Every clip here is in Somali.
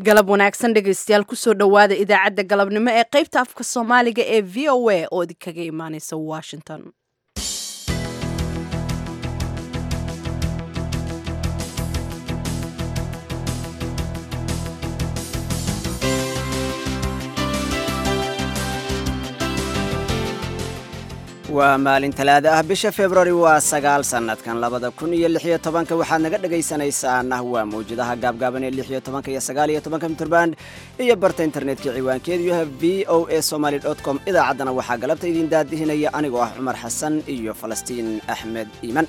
galab wanaagsan dhegaystayaal kusoo dhowaada idaacadda galabnimo ee qaybta afka soomaaliga ee v o a oo idinkaga imaaneysa washington waa maalin talaada ah bisha februari waa sagaal sannadkan labada kun iyo lixiyo tobanka waxaad naga dhegaysanaysaana waa mawjadaha gaabgaaban ee lixiyo tobanka iyo sagaal iyo tobanka mitrband iyo barta internetka ciwaankeedu yahay v o a somaly dot com idaacaddana waxaa galabta idin daadihinaya anigoo ah cumar xasan iyo falastiin axmed iiman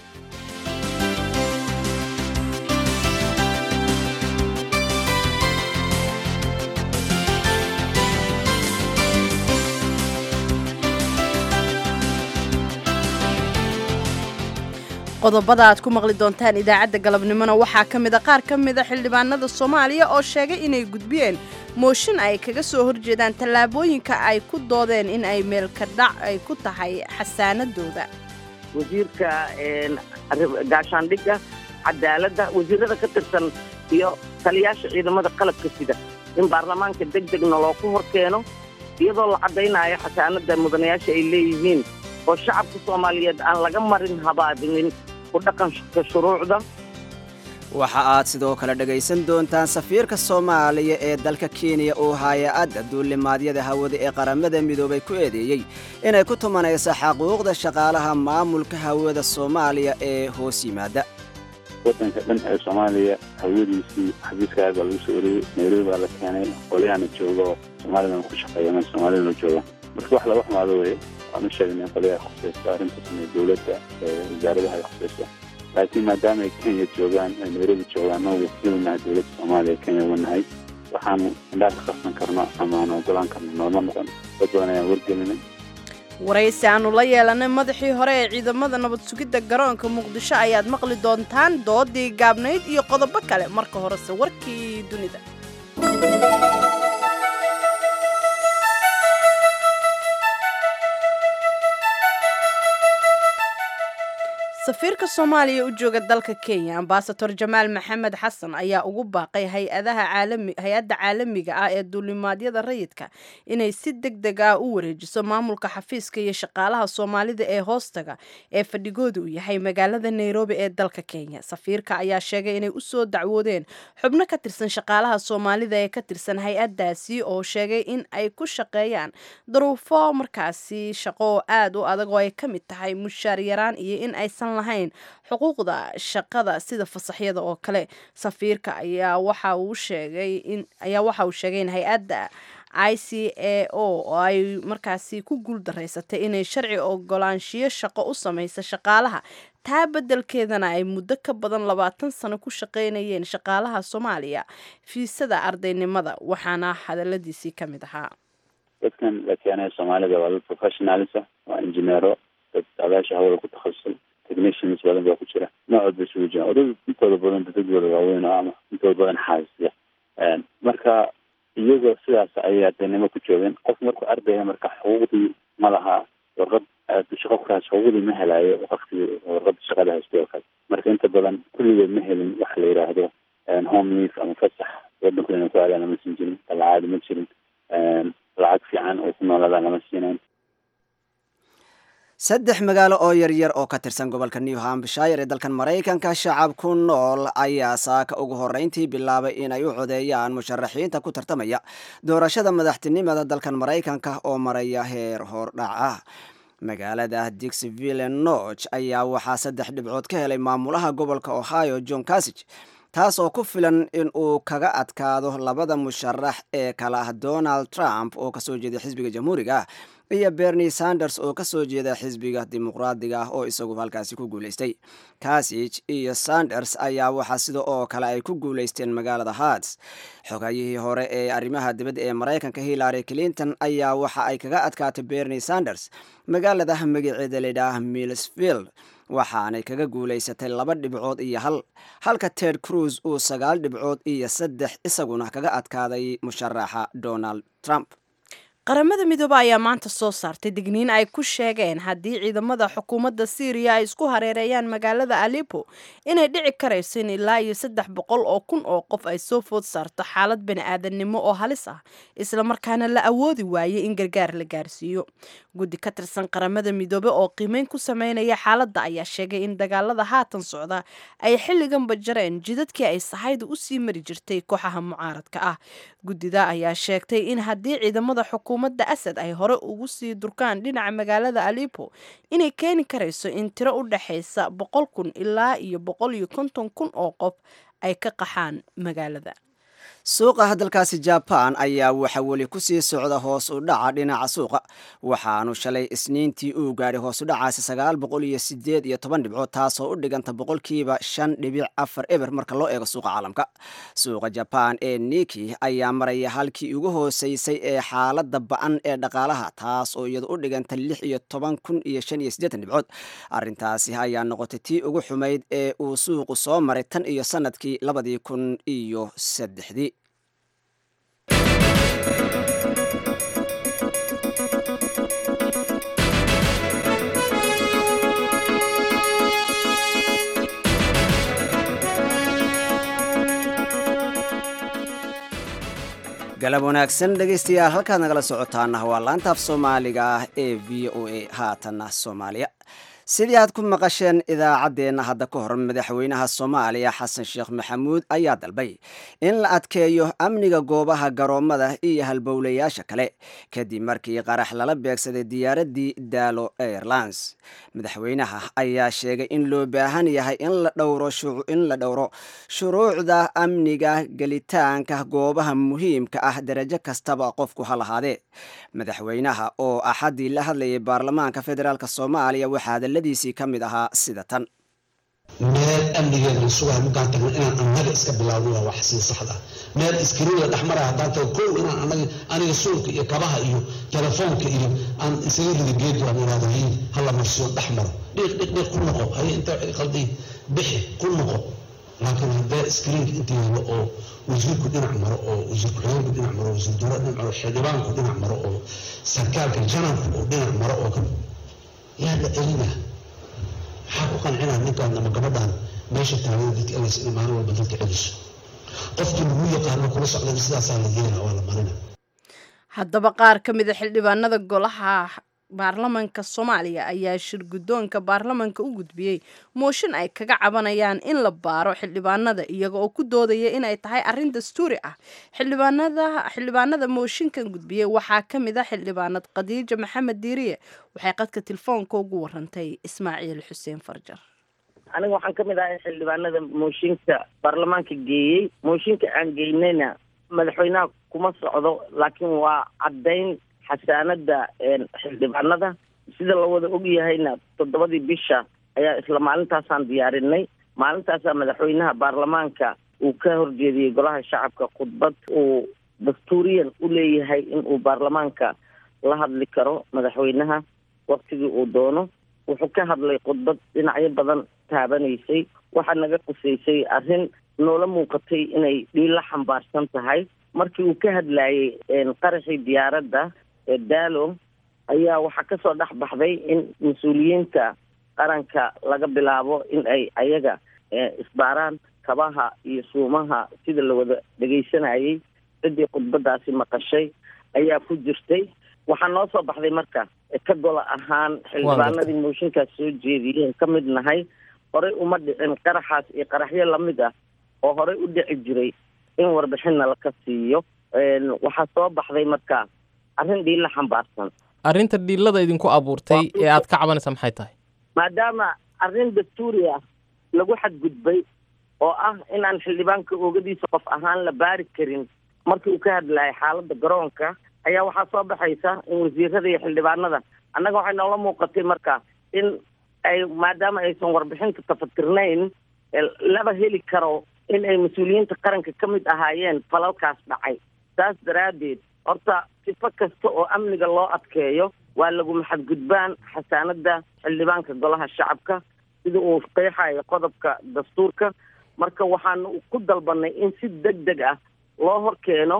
qodobada aad ku maqli doontaan idaacadda galabnimona waxaa ka mida qaar ka mida xildhibaanada soomaaliya oo sheegay inay gudbiyeen mooshin ay kaga soo horjeedaan tallaabooyinka ay ku doodeen in ay meelka dhac ay ku tahay xasaanadooda wasiirka gaashaandhigga cadaaladda wasiirada ka tirsan iyo taliyaasha ciidamada qalabka sida in baarlamaanka deg degna looku hor keeno iyadoo la caddaynayo xasaanadda mudanayaasha ay leeyihiin oo shacabka soomaaliyeed aan laga marin habaadinin ku dhaqanka shuruucda waxa aad sidoo kale dhegaysan doontaan safiirka soomaaliya ee dalka kenya oo hay-adda duulimaadyada hawada ee qaramada midoobay ku eedeeyey inay ku tumanaysa xaquuqda shaqaalaha maamulka hawada soomaaliya ee hoos yimaada wadanka dhan ee soomaaliya hawadiisii xabiiskaaa baa lagu soo oriyey nairobi baa la keenay qolyahana jooga oo soomaalidana ku shaqeeya meel soomaalidana jooga marka wax laga xumaado weye waanu sheegnay qolyaha khusaysta arrintaasna dowladda wasaaradaha ay khusaysta laakiin maadaama ay kenya joogaan ay nairobi joogaan noo wakiilnahay dowladda soomaaliya kenya uga nahay waxaanu indhaha ka qabsan karno ama aan ogolaan karno nooma noqon dad badan ayaan wargelinay waraysi aanu la yeelanay madaxii hore ee ciidamada nabad sugidda garoonka muqdisho ayaad maqli doontaan doodii gaabnayd iyo qodobo kale marka horese warkii dunida safiirka soomaaliya u jooga dalka kenya ambasador jamaal maxamed xasan ayaa ugu baaqay hay-adda caalamiga ah ee duulimaadyada rayidka inay si deg deg ah u wareejiso maamulka xafiiska iyo shaqaalaha soomaalida ee hoostaga ee fadhigooda uu yahay magaalada nairobi ee dalka kenya safiirka ayaa sheegay inay usoo dacwoodeen xubno ka tirsan shaqaalaha soomaalida ee ka tirsan hay-addaasi oo sheegay in ay ku shaqeeyaan daruufo markaasi shaqo aad u adag oo ay ka mid tahay mushaar yaraan iyo in aysan lahayn xuquuqda shaqada sida fasaxyada oo kale safiirka ayaa waxa uu sheegay in ayaa waxa uu sheegay in hay-adda i c a o oo ay markaasi ku guuldaraysatay inay sharci ogolaanshiyo shaqo u samaysa shaqaalaha taa beddelkeedana ay muddo ka badan labaatan sano ku shaqaynayeen shaqaalaha soomaaliya fiisada ardaynimada waxaana hadaladiisii ka mid ahaa dadkan la keenaya soomaalida waa dad professionalisa waa injineero dad adaasha hawada ku takhasusay technicians badan baa ku jira noocood bay isugu jiraan oo dad intooda badan dadadooda waaweyn oo ama intooda badan xaasisiya marka iyagoo sidaas ayay ardaynimo ku joogeen qof markuu ardaya marka xuquuqdii ma laha warqad shaqo kuraas xuquuqdii ma helaayo waktigii warqada shaqada haystay oo kale marka inta badan kulligood ma helin waxa la yidhaahdo home leave ama fasax wadanku inay ku aadaan lama siin jirin talacaadi ma jirin lacag fiican oo ku noolaadaan lama siinayn saddex magaalo oo yaryar oo ka tirsan gobolka new hampshire ee dalkan maraykanka shacab ku nool ayaa saaka ugu horreyntii bilaabay inay u codeeyaan musharaxiinta ku tartamaya doorashada madaxtinimada dalkan maraykanka oo maraya heer hordhac ah magaalada dixville noch ayaa waxaa saddex dhibcood ka helay maamulaha gobolka ohio john casig taas oo ku filan in uu kaga adkaado labada musharax ee kala ah donald trump oo kasoo jeeda xisbiga jamhuuriga ah iyo bernie sanders oo kasoo jeeda xisbiga dimuqraadiga ah oo isagu halkaasi ku guulaystay kasig iyo sanders ayaa waxaa sida oo kale ay ku guulaysteen magaalada harts xogayihii hore ee arrimaha dibadda ee maraykanka hillary clinton ayaa waxa ay kaga adkaatay bernie sanders magaalada magaceeda ladhaah millsfield waxaanay kaga guulaysatay laba dhibcood iyo hal halka ted cruz uu sagaal dhibcood iyo saddex isaguna kaga adkaaday musharaxa donald trump qaramada midoobe ayaa maanta soo saartay digniin ay ku sheegeen haddii ciidamada xukuumadda syriya ay isku hareereeyaan magaalada alipo inay dhici karayso in ilaa iyo saddex boqol oo kun oo qof ay soo food saarto xaalad bani-aadannimo oo halis ah islamarkaana la awoodi waayey in gargaar la gaarsiiyo guddi ka tirsan qaramada midoobe oo qiimeyn ku sameynaya xaaladda ayaa sheegay in dagaalada haatan socda ay xilliganba jareen jidadkii ay sahayda usii mari jirtay kooxaha mucaaradka ah guddida ayaa sheegtay in haddii ciidamada xukuumadda asad ay hore ugu sii durkaan dhinaca magaalada alipo inay keeni karayso in tiro u dhexaysa boqol kun ilaa iyo boqol iyo konton kun oo qof ay ka qaxaan magaalada suuqa dalkaasi jaban ayaa waxa weli kusii socda hoos u dhaca dhinaca suuqa waxaanu shalay isniintii uu gaadhay hoos u dhacaasi sagaal boqol iyo sideed iyo toban dhibcood taasoo u dhiganta boqolkiiba shan dhibic afar eber marka loo eego suuqa caalamka suuqa jaban ee niki ayaa maraya halkii ugu hooseysay ee xaalada ba-an ee dhaqaalaha taas oo iyadu u dhiganta lix iyo toban kun iyo shan iyo siddeetan dhibcood arrintaasi ayaa noqotay tii ugu xumayd ee uu suuqu soo maray tan iyo sanadkii labadii kun iyo saddexdii galab wanaagsan dhegaystayaal halkaad nagala socotaana waa laanta af soomaaliga ah ee v o a haatana soomaaliya sidii aad ku maqasheen idaacaddeenna hadda ka hor madaxweynaha soomaaliya xasan sheekh maxamuud ayaa dalbay in la adkeeyo amniga goobaha garoommada iyo halbowlayaasha kale kadib markii qarax lala beegsaday diyaaraddii daalo airlines madaxweynaha ayaa sheegay in loo baahan yahay in la dhowro in la dhowro shuruucda amniga gelitaanka goobaha muhiimka ah darajo kastaba qofku ha lahaadee madaxweynaha oo axaddii la hadlayay baarlamaanka federaalk soomaaliya waxaa hadaladiisii ka mid ahaa sida tan meel amnigeeda la sugayo markaan tagno inaan annaga iska bilaawno waa wax sii saxda meel iskariin la dhexmaraya haddaan tago kow inaan anaga aniga suulka iyo kabaha iyo telefoonka iyo aan isaga rida geed waan iraado hayin hala marsiyo dhex maro dhiiq dhiiq dhiiq ku noqo haye inta waxay qalday bixi ku noqo laakiin haddee iskariinka inta yaalo oo wasiirku dhinac maro oo wasiir ku-xigeenku dhinac maro wasiir dowlad dhinac maro xildhibaanku dhinac maro oo sarkaalka janabku oo dhinac maro oo kale yaa la celina maxaa ku qancinaa ninkaan ama gabadhaan meesha taagada dadka elaysa in maalin walba dadka celiso qofkii lagu yaqaano kula socdana sidaasaa la yeela waa la marina haddaba qaar ka mid a xildhibaanada golaha baarlamanka soomaaliya ayaa shir guddoonka baarlamanka u gudbiyey mooshin ay kaga cabanayaan in la baaro xildhibaanada iyaga oo ku doodaya inay tahay arrin dastuuri ah xildhibaanada xildhibaanada mooshinkan gudbiyey waxaa ka mid a xildhibaanad khadiija maxamed diiriye waxay qadka telefoonka ugu warantay ismaaciil xuseen farjar aniga waxaan ka mid ahay xildhibaanada mooshinka baarlamaanka geeyey mooshinka aan geynayna madaxweynaha kuma socdo laakiin waa caddayn xasaanada xildhibaanada sida la wada ogyahayna toddobadii bisha ayaa isla maalintaasaan diyaarinay maalintaasaa madaxweynaha baarlamaanka uu ka horjeediyey golaha shacabka khudbad uu dastuuriyan u leeyahay in uu baarlamaanka la hadli karo madaxweynaha waktigii uu doono wuxuu ka hadlay khudbad dhinacyo badan taabanaysay waxaa naga qusaysay arrin noola muuqatay inay dhiila xambaarsan tahay markii uu ka hadlayey qaraxii diyaaradda daalo ayaa waxaa kasoo dhex baxday in mas-uuliyiinta qaranka laga bilaabo in ay ayaga isbaaraan kabaha iyo suumaha sida la wada dhegaysanayay ciddii khudbadaasi maqashay ayaa ku jirtay waxaa noo soo baxday marka ka gola ahaan xildhibaanadii mooshinkaas soo jeediyeen ka mid nahay horey uma dhicin qaraxaas iyo qaraxyo lamid ah oo horey u dhici jiray in warbixinna laka siiyo waxaa soo baxday marka arrin dhiilla xambaarsan arrinta dhiillada idinku abuurtay ee aad ka cabanaysaa maxay tahay maadaama arrin dastuuri ah lagu xadgudbay oo ah inaan xildhibaanka oogadiisa qof ahaan la baari karin markii uu ka hadlayay xaaladda garoonka ayaa waxaa soo baxaysa in wasiirada iyo xildhibaanada annaga waxay noola muuqatay marka in ay maadaama aysan warbixinta tafatirnayn laba heli karo in ay mas-uuliyiinta qaranka ka mid ahaayeen falalkaas dhacay saas daraaddeed horta sifo kasta oo amniga loo adkeeyo waa laguma xadgudbaan xasaanada xildhibaanka golaha shacabka sida uu qeexayo qodobka dastuurka marka waxaanu ku dalbanay in si deg deg ah loo hor keeno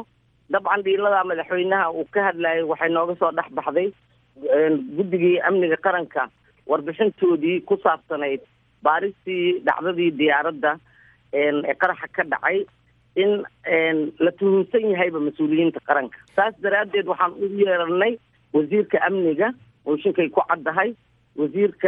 dabcan dhiiladaa madaxweynaha uu ka hadlayay waxay nooga soo dhex baxday guddigii amniga qaranka warbixintoodii ku saabsanayd baaristii dhacdadii diyaaradda ee qaraxa ka dhacay in la tuhunsan yahayba mas-uuliyiinta qaranka saas daraaddeed waxaan u yeeranay wasiirka amniga mooshinkay ku caddahay wasiirka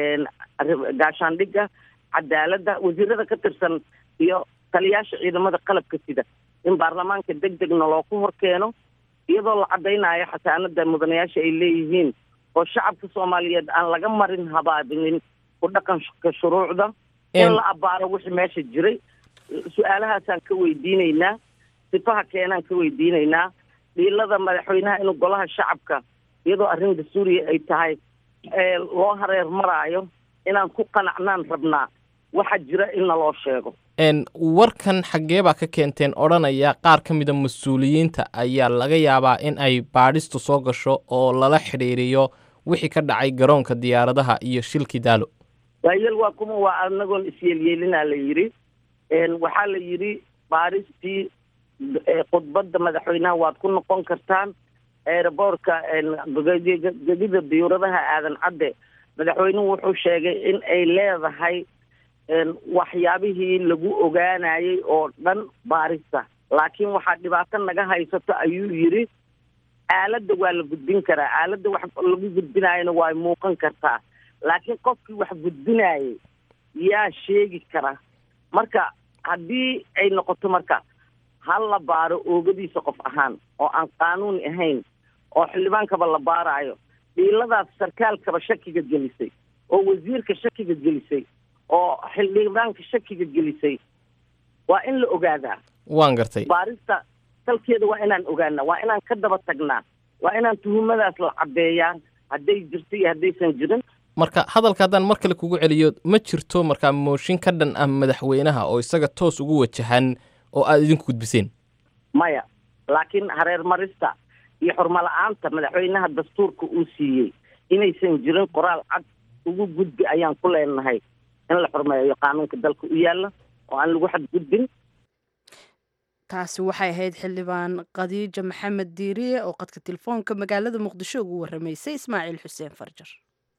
gaashaandhigga cadaaladda wasiirada ka tirsan iyo taliyaasha ciidamada qalabka sida in baarlamaanka deg degna looku hor keeno iyadoo la caddaynayo xasaanada mudanayaasha ay leeyihiin oo shacabka soomaaliyeed aan laga marin habaabinin ku dhaqanka shuruucda in la abbaaro wixii meesha jiray su-aalahaasaan ka weydiinaynaa sifaha keenaan ka weydiinaynaa dhiilada madaxweynaha inuu golaha shacabka iyadoo arrin dastuuriya ay tahay loo hareer maraayo inaan ku qanacnaan rabnaa waxa jira in naloo sheego warkan xaggee baa ka keenteen odhanaya qaar ka mida mas-uuliyiinta ayaa laga yaabaa in ay baadhistu soo gasho oo lala xidhiiriyo wixii ka dhacay garoonka diyaaradaha iyo shilkii daalo waayeel waa kuma waa anagoon isyeelyeelinaa la yidhi waxaa la yidhi baaristii khudbadda madaxweynaha waad ku noqon kartaan eeraboorka gegida diyuuradaha aadan cadde madaxweynuhu wuxuu sheegay in ay leedahay waxyaabihii lagu ogaanayay oo dhan baarista laakiin waxaa dhibaato naga haysato ayuu yidhi aaladda waa la gudbin karaa aaladda wax lagu gudbinaayona waa muuqan kartaa laakiin qofkii wax gudbinaayay yaa sheegi kara marka haddii ay noqoto marka hal la baaro oogadiisa qof ahaan oo aan qaanuuni ahayn oo xildhibaankaba la baaraayo dhiiladaas sarkaalkaba shakiga gelisay oo wasiirka shakiga gelisay oo xildhibaanka shakiga gelisay waa in la ogaadaa waan gartay baarista salkeeda waa inaan ogaanaa waa inaan ka daba tagnaa waa inaan tuhumadaas la caddeeyaa hadday jirto iyo haddaysan jirin marka hadalka haddaan mar kale kugu celiyo ma jirto markaa mooshin ka dhan ah madaxweynaha oo isaga toos ugu wajahan oo aada idinku gudbiseen maya laakiin hareer marista iyo xurmala-aanta madaxweynaha dastuurka uu siiyey inaysan jirin qoraal cad ugu gudbi ayaan ku leenahay in la xurmeeyo qaanuunka dalka u yaalla oo aan lagu xadgudbin taasi waxay ahayd xildhibaan khadiija maxamed diiriye oo qadka telefoonka magaalada muqdisho ugu warramaysay ismaaciil xuseen farjar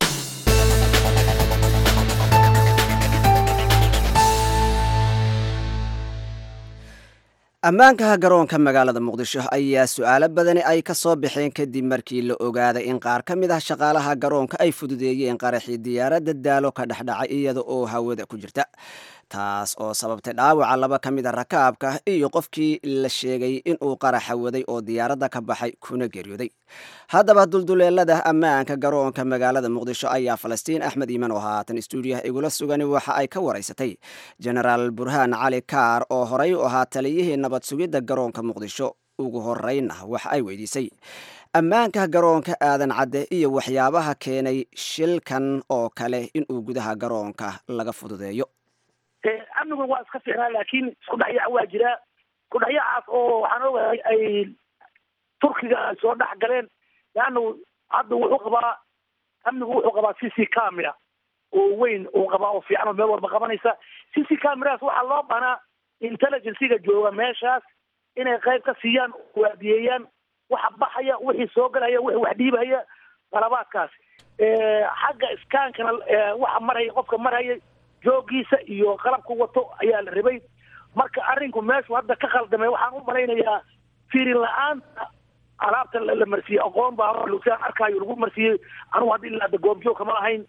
ammaanka garoonka magaalada muqdisho ayaa su-aalo badani ay ka soo baxeen kadib markii la ogaaday in qaar ka mid ah shaqaalaha garoonka ay fududeeyeen qaraxii diyaaradda daalo ka dhexdhacay iyada oo hawada ku jirta taas oo sababtay dhaawaca laba ka mid a rakaabka iyo qofkii la sheegay inuu qaraxa waday oo diyaaradda ka baxay kuna geeriyooday haddaba dulduleelada ammaanka garoonka magaalada muqdisho ayaa falastiin axmed iiman oo haatan stuudiyaha igula sugani waxa ay ka waraysatay genaraal burhaan cali kaar oo horey u ahaa taliyihii nabad sugidda garoonka muqdisho ugu horeyna waxa ay weydiisay ammaanka garoonka aadan cadde iyo waxyaabaha keenay shilkan oo kale inuu gudaha garoonka laga fududeeyo amnigu waa iska fiicnaa laakiin isku dhexyaac waa jiraa isku dhexyaacaas oo waxaan ogahay ay turkiga ay soo dhex galeen leannu hadda wuxuu qabaa amnigu wuxuu qabaa c c camera oo weyn uu qabaa oo fiican oo meel walba qabanaysa c c cameradaas waxaa loo banaa intelligenciga jooga meeshaas inay qayb ka siiyaan waadiyeeyaan waxa baxaya wixii soo galaya wixii wax dhiibaya qalabaadkaas xagga iskaankana waxa maraya qofka maraya joogiisa iyo qalabku wato ayaa la rabay marka arrinku meeshu hadda ka khaldamay waxaan u malaynayaa fiirin la-aanta alaabta la marsiiyey aqoon baa lugsaan arkaayo lagu marsiiyey anugu hadda ilaa hadda goobjoog kama lahayn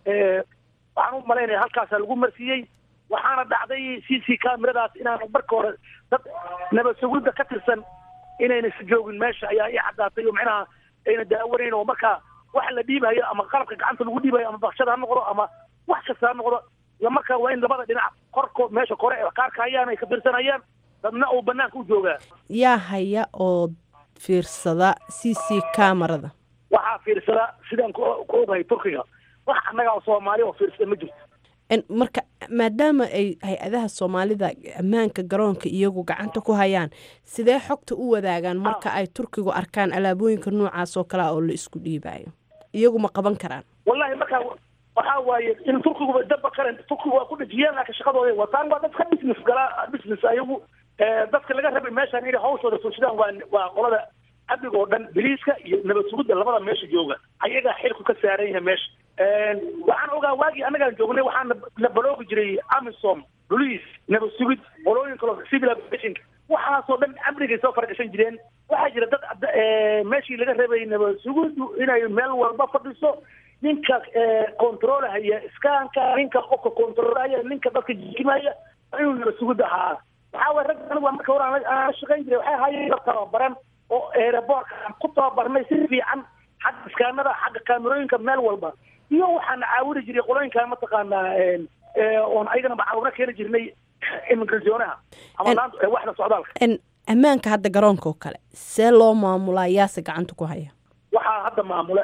waxaan u malaynaya halkaasaa lagu marsiiyey waxaana dhacday c c cameradaas inaanu marka hore dad nabad sugidda ka tirsan inayna si joogin meesha ayaa ii caddaatay oo macnaha ayna daawanayn oo marka waxa la dhiibayo ama qalabka gacanta lagu dhiibayo ama bakshada ha noqdo ama wax kasta ha noqdo iyo marka waa in labada dhinac korkood meesha kore ee qaarka hayaan ay ka firsanayaan dadna uu banaanka u joogaa yaa haya oo fiirsada c c camerada waxaa fiirsada sidaan ku ku ogahay turkiga wax annaga oo soomaali oo fiirsada ma jirto marka maadaama ay hay-adaha soomaalida ammaanka garoonka iyagu gacanta ku hayaan sidee xogta u wadaagaan marka ay turkigu arkaan alaabooyinka noocaas oo kalea oo la isku dhiibayo iyagu ma qaban karaan wallahi marka waxaa waaye in turkiguba daba karen turkigu waa ku dhejiyeen laakiin shaqadooda wataan waa dad ka business galaa business ayagu dadka laga rabay meeshaan inay hawshooda fulshadaan waa waa qolada amniga oo dhan biliiska iyo nabad sugidda labada meesha jooga ayagaa xilku ka saaran yahay meesha waxaan ogaa waagii annagaan joognay waxaan la baloogi jiray amisom boliis nabad sugid qolooyin kaloo civil aviation waxaasoo dhan amnigay soo faragashan jireen waxaa jira dad meeshii laga rabay nabad sugiddu inay meel walba fadhiso ninka controlhaya iskaanka ninka qofka controlhaya ninka dadka jikimaya inuu nabad sugid ahaa waxaa waye rag anigu marka hore aan la shaqayn jiray waxay ahaayeen dad tababaran oo aeroboortka aan ku tababarnay si fiican xagga iskaanada xagga kaamerooyinka meel walba iyo waxaan caawini jiray qolooyinka mataqaanaa oon ayagana macaawino keeni jirnay immigrationaha ama laanta waxda socdaalka ammaanka hadda garoonka oo kale see loo maamulaa yaase gacanta ku haya waxaa hadda maamula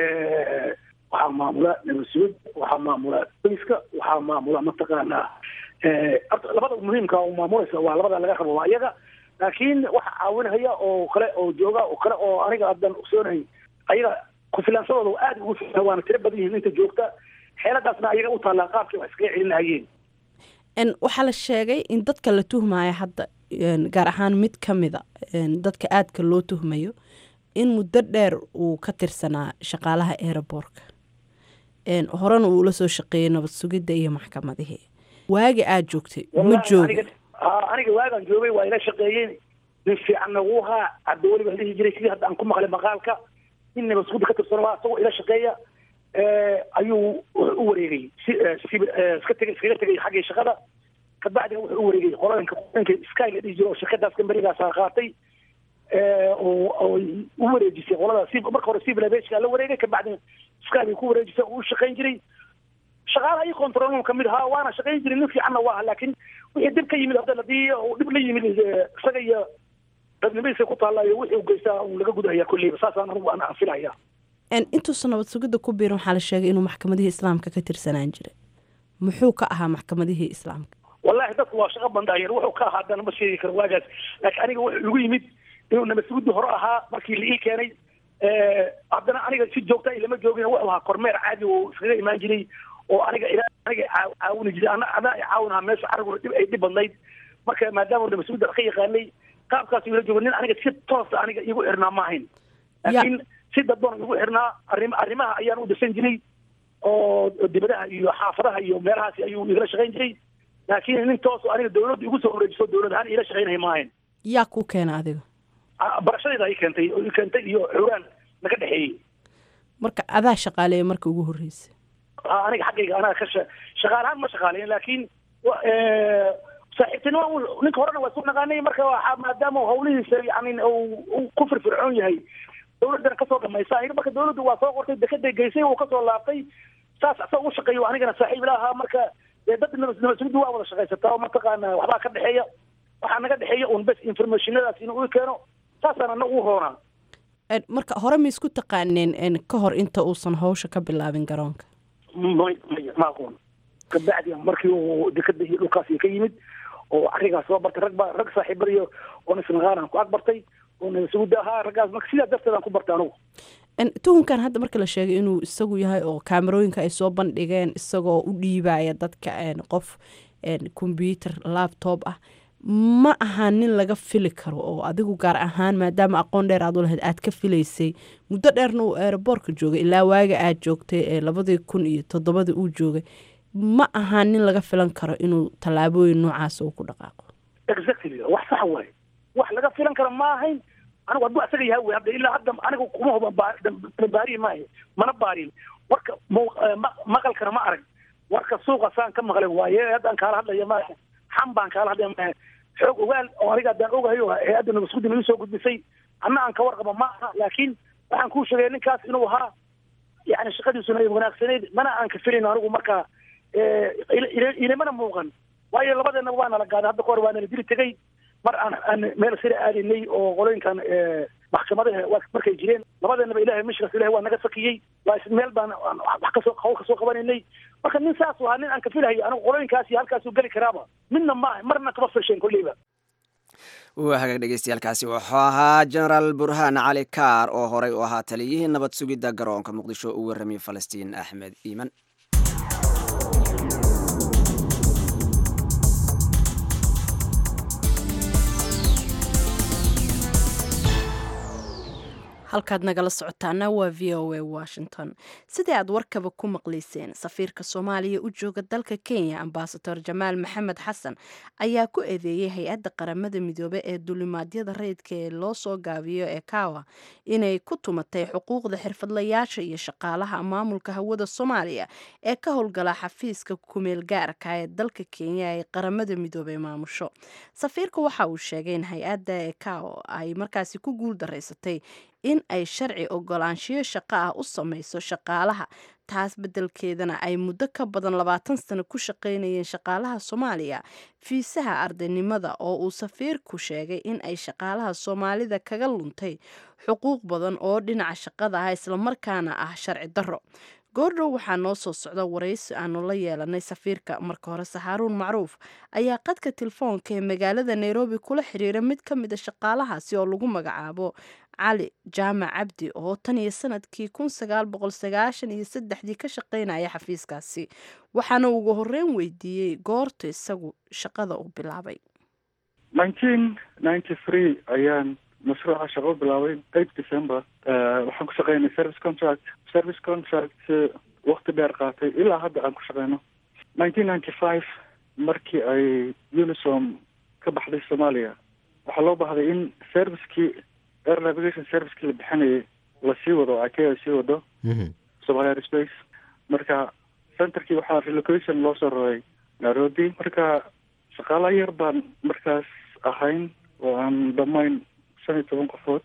waxaa maamula nabadsuud waxaa maamula boyska waxaa maamula mataqaanaa labada muhiimka oo maamulaysa waa labada laga rabo waa iyaga laakiin waxa caawinhaya oo kale oo jooga oo kale oo aniga haddan ogsoonahay ayaga kufilaansadooda aad ugu filan waana tiro badan yihiin inta joogta xeeladaasna ayaga u taallaa qaabkii wax iskaga celin lahayeen waxaa la sheegay in dadka la tuhmaya hadda gaar ahaan mid ka mida dadka aadka loo tuhmayo in muddo dheer uu ka tirsanaa shaqaalaha aeroboortka horena uu ula soo shaqeeyey nabad sugidda iyo maxkamadihii waagi aad joogtay ma jooga aniga waagaan joogay waa ila shaqeeyeen nin fiicanna wuu haa hadda weliba dhihi jiray sidii hadda aan ku maqlay maqaalka nin nabad sugidda ka tirsan waa isagoo ila shaqeeya ayuu wuxuu u wareegay iska tegay iskaga tegay xaggii shaqada kabacdina wuxuu u wareegay qolooyinka qolooyinka sky la dhihi jiro oo shirkadaas kambanigaasa qaatay oo u wareejisay qolada marka hore civil aviation la wareegay kabacdina sky bay ku wareejisay oo u shaqayn jiray shaqaalaha iyo controlum kamid ahaa waana shaqayn jiray nin fiicanna waa laakiin wixii dib ka yimid hadda ladii uu dhib la yimid isaga iyo dadnimadiisa ku taalla iyo wixii u geystaa uu laga gudahaya kolleyba saasaan anigu aan filaya intuusan nabad sugidda ku biirin waxaa la sheegay inuu maxkamadihii islaamka ka tirsanaan jiray muxuu ka ahaa maxkamadihii islaamka wallahi dadku waa shaqo bandaayer wuxuu ka ahaa haddana ma sheegi karo waagaas laakiin aniga wuxuu igu yimid inuu nabad sugiddi hore ahaa markii la ii keenay haddana aniga si joogta ilama joogin wuxuu ahaa kormeer caadi oo iskaga imaan jiray oo aniga ilaa aniga caawini jiray ana ana caawinaha meesha cariguna dhib ay dhib badnayd marka maadaama nabad sugidda ka yaqaanay qaabkaas ila joogo nin aniga si toosa aniga igu xirnaa ma ahayn laakiin si dadban igu xirnaa arrim arrimaha ayaan u dirsan jiray oo dibadaha iyo xaafadaha iyo meelahaasi ayuu igala shaqayn jiray laakiin nin tooso aniga dawladda igu soo wareejiso dawlad ahaan ila shaqaynaya ma ahayn yaa kuu keena adiga barashadayda ay keentay oo i keentay iyo xuraan naga dhexeeyey marka adaa shaqaaleeya marka ugu horreysay aniga xaggayga anaga ka shaqaalahaan ma shaqaaleyn laakiin saaxiibtinima ninka horena waa isku naqaanay marka waxaa maadaama hawlihiisa yani uu ku firfircoon yahay dawladdana kasoo dhamaysa aniga marka dawladdu waa soo qortay dekeday geysay uu kasoo laabtay saas asagoo u shaqeeyo anigana saaxiib la ahaa marka dee dad nabasugiddu waa wada shaqaysataa oo mataqaana waxbaa ka dhexeeya waxaa naga dhexeeya un bes informationadaas inuu i keeno saasaan ana u roonaa marka hore ma isku taqaaneen ka hor inta uusan hawsha ka bilaabin garoonka may maya ma aqoon kabacdi markii uu dekada iyo dhulkaasi ka yimid oo arigaas soo bartay rag baa rag saaxiibadiyo oon isnaqaanaan ku ag bartay oo nabasugidda ahaa raggaas marka sidaas darteedaan ku bartay anugu tuhunkan hadda marka la sheegay inuu isagu yahay oo kaamerooyinka ay soo bandhigeen isagoo u dhiibaya dadka qof combyuter laptop ah ma aha nin laga fili karo oo adigu gaar ahaan maadaama aqoon dheer aad u lahayd aad ka filaysay muddo dheerna uu aeroboortka joogay ilaa waaga aad joogtay ee labadii kun iyo toddobadii uu joogay ma aha nin laga filan karo inuu tallaabooyin noocaas uu ku dhaqaaqo exactly wax sax waaye wax laga filan karo ma ahayn anigu hadduu asaga yahay wey hadda ilaa hadda anigu kuma huba baariyi maahe mana baarin warka maqalkana ma arag warka suuqa saan ka maqlay waaye haddaan kaala hadlaya maahe xam baan kaala hadlaya maahe xoog ogaal oo aniga haddaan ogahayo ee hadda nabasguddi nagu soo gudbisay anna aan ka warqaba ma aha laakiin waxaan kuu sheegay ninkaas inuu ahaa yani shaqadiisuna ay wanaagsanayd mana aan ka filayn anigu markaa ilimana muuqan waayo labadeena waa nala gaaday hadda kahor waa nala dili tegay mar aan aan meel sira aadinay oo qolooyinkan maxkamadaha markay jireen labadeenaba ilahay mishkas ilahay waa naga fakiyey waa meel baan wax kasoo hawl kasoo qabanaynay marka nin saas ahaa nin aan ka filahayo anigu qolooyinkaas iyo halkaasuu geli karaaba midna maaha marna kama filsheen kolleyba waa hagaag dhegeystayaaalkaasi wuxuu ahaa genaraal burhaan cali kaar oo horey u ahaa taliyihii nabad sugidda garoonka muqdisho u warramiyey falastiin axmed iiman halkaad nagala socotaana waa v o a washington sidii aad warkaba ku maqlayseen safiirka soomaaliya u jooga dalka kenya ambasador jamaal maxamed xasan ayaa ku eedeeyey hay-adda qaramada midoobe ee dulimaadyada rayidka ee loo soo gaabiyo ee kawa inay ku tumatay xuquuqda xirfadlayaasha iyo shaqaalaha maamulka hawada soomaaliya ee ka howlgala xafiiska kumeel gaarka ee dalka kenya ee qaramada midoobe maamusho safiirka waxa uu sheegay in hay-adda ee kawa ay markaasi ku guul daraysatay in ay sharci ogolaanshiyo shaqo ah u samayso shaqaalaha taas beddelkeedana ay muddo ka badan labaatan sano ku shaqaynayeen shaqaalaha soomaaliya fiisaha ardaynimada oo uu safiirku sheegay in ay shaqaalaha soomaalida kaga luntay xuquuq badan oo dhinaca shaqada ah islamarkaana ah sharci darro goordhow waxaa noo soo socda waraysi aanu la yeelanay safiirka marka hore saxaaruun macruuf ayaa qadka telefoonka ee magaalada nairobi kula xiriira mid ka mid a shaqaalahaasi oo lagu magacaabo cali jaamac cabdi oo tan iyo sanadkii kun sagaal boqol sagaashan iyo saddexdii ka shaqaynaya xafiiskaasi waxaana ugu horreyn weydiiyey goorta isagu shaqada uu bilaabay nineteen ninety three ayaan mashruuca shaqo bilaabay eight december waxaan ku shaqeynay service contract service contract wakti dheer qaatay ilaa hadda aan ku shaqeyno nineteen ninety five markii ay unisom ka baxday soomaaliya waxaa loo baahday in servicekii air navigation servicekii la bixinayay lasii wado o ikea sii wado somalia airspace marka centerkii waxaa relocation loo soo raray nairobi marka shaqaala yar baan markaas ahayn oo aan dhamayn shan iyo toban qofood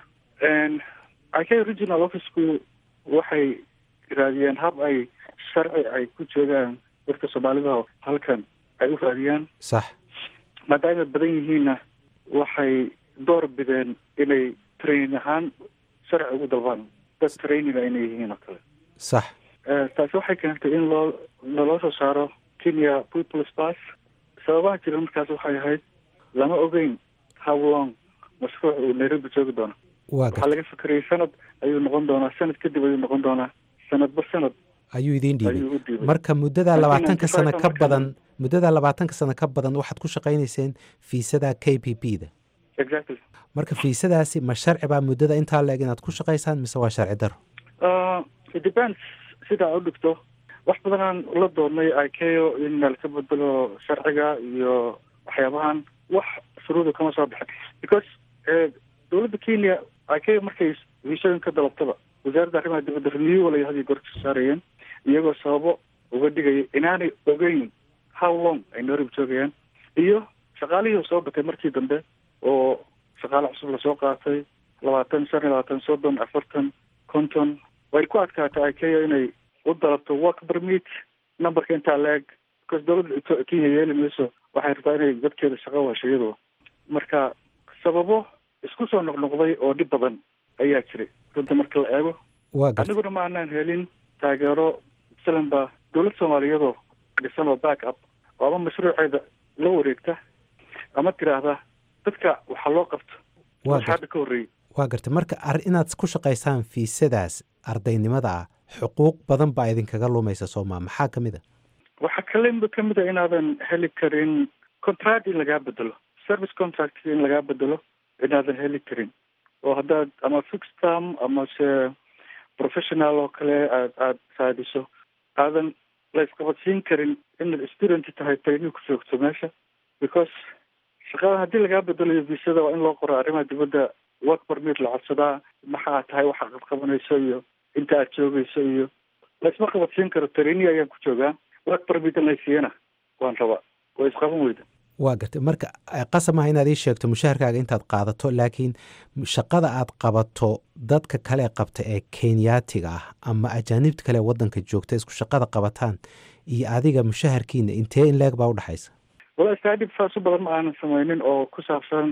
ikea regional officeku waxay raadiyeen hab ay sharci ay ku joogaan dadka soomaalida halkan ay u raadiyaan sax maadaama badan yihiinna waxay door bideen inay training ahaan sharci ugu dalbaan dad trainina inay yihiin oo kale sax taasi waxay keentay in loo naloo soo saaro kenya peoples pass sababaha jira markaas waxay ahayd lama ogeyn how long mashruuc uu nairobi joogi doono waa waxaa laga fikerayay sanad ayuu noqon doonaa sanad kadib ayuu noqon doonaa sanadba sanad ayuu idiin dhiibay ayuu u dhiibay marka muddada Markii labaatanka 95 sano ka markaan- badan muddada labaatanka sano ka badan waxaad ku shaqaynayseen fiisada k p p da exactly marka fiisadaasi ma sharci baa muddada intaa leeg inaad ku shaqaysaan mise waa sharci daro Uh, it depends sida aad u dhigto wax badanaan la doonnay ikeo in nalka bedelo sharciga iyo waxyaabahan wax shuruuda kama soo bixin because eh, dowladda kenya ikeo markay wiishooyin ka dalabtaba wasaaradda arrimaha dibadda renewal ay hadiyo goor ka saarayeen iyagoo sababo uga dhigaya inaanay ogeyn how long ay nairobi joogayaan iyo shaqaalihii soo batay markii dambe oo shaqaale cusub lasoo qaatay labaatan shan iyo labaatan soddon afartan konton way ku adkaatay ikea inay u dalabto work permit numberka intaa la-eg because dowladda Ito- kenya yeeli mayso waxay rabtaa inay dadkeeda shaqo hesho iyadoo marka sababo isku soo noqnoqday oo dhib badan ayaa jiray runta marka la eego waa garta aniguna ma aanaan helin taageero masalan ba dowlad soomaaliyadoo dhisan oo back up oo ama mashruuceeda la wareegta ama tiraahda dadka waxaa loo qabto waa wax garta hadda ka horreeyey waa garta marka ar inaad ku shaqaysaan fiisadaas ardaynimada ah xuquuq badan baa idinkaga lumaysa sooma maxaa ka mid a waxaa kale kamid a inaadan heli karin contract in lagaa bedelo service contract in lagaa bedelo inaadan heli karin oo haddaad ama fixed term ama se professional oo kale aad aad raadiso aadan la isqabadsiin karin inaad student tahay training ku joogto meesha because shaqada haddii lagaa bedelayo visada waa in loo qoro arrimaha dibadda work permit la codsadaa maxaa tahay waxa aad qabanayso iyo inta aad joogayso iyo laisma qabadsiin karo training ayaan ku joogaa work permit in laysiiyana waan rabaa waa isqaban weyda waa garta marka eh, qasab maaha inaad ii sheegto mushaharkaaga intaad qaadato laakiin shaqada aad qabato dadka kale qabta ee kenyaatiga ah ama ajaanibta kale ee wadanka joogta isku shaqada qabataan iyo adiga mushaharkiina intee in leeg baa udhexaysa wala staadib saas u badan ma aanan sameynin oo ku saabsan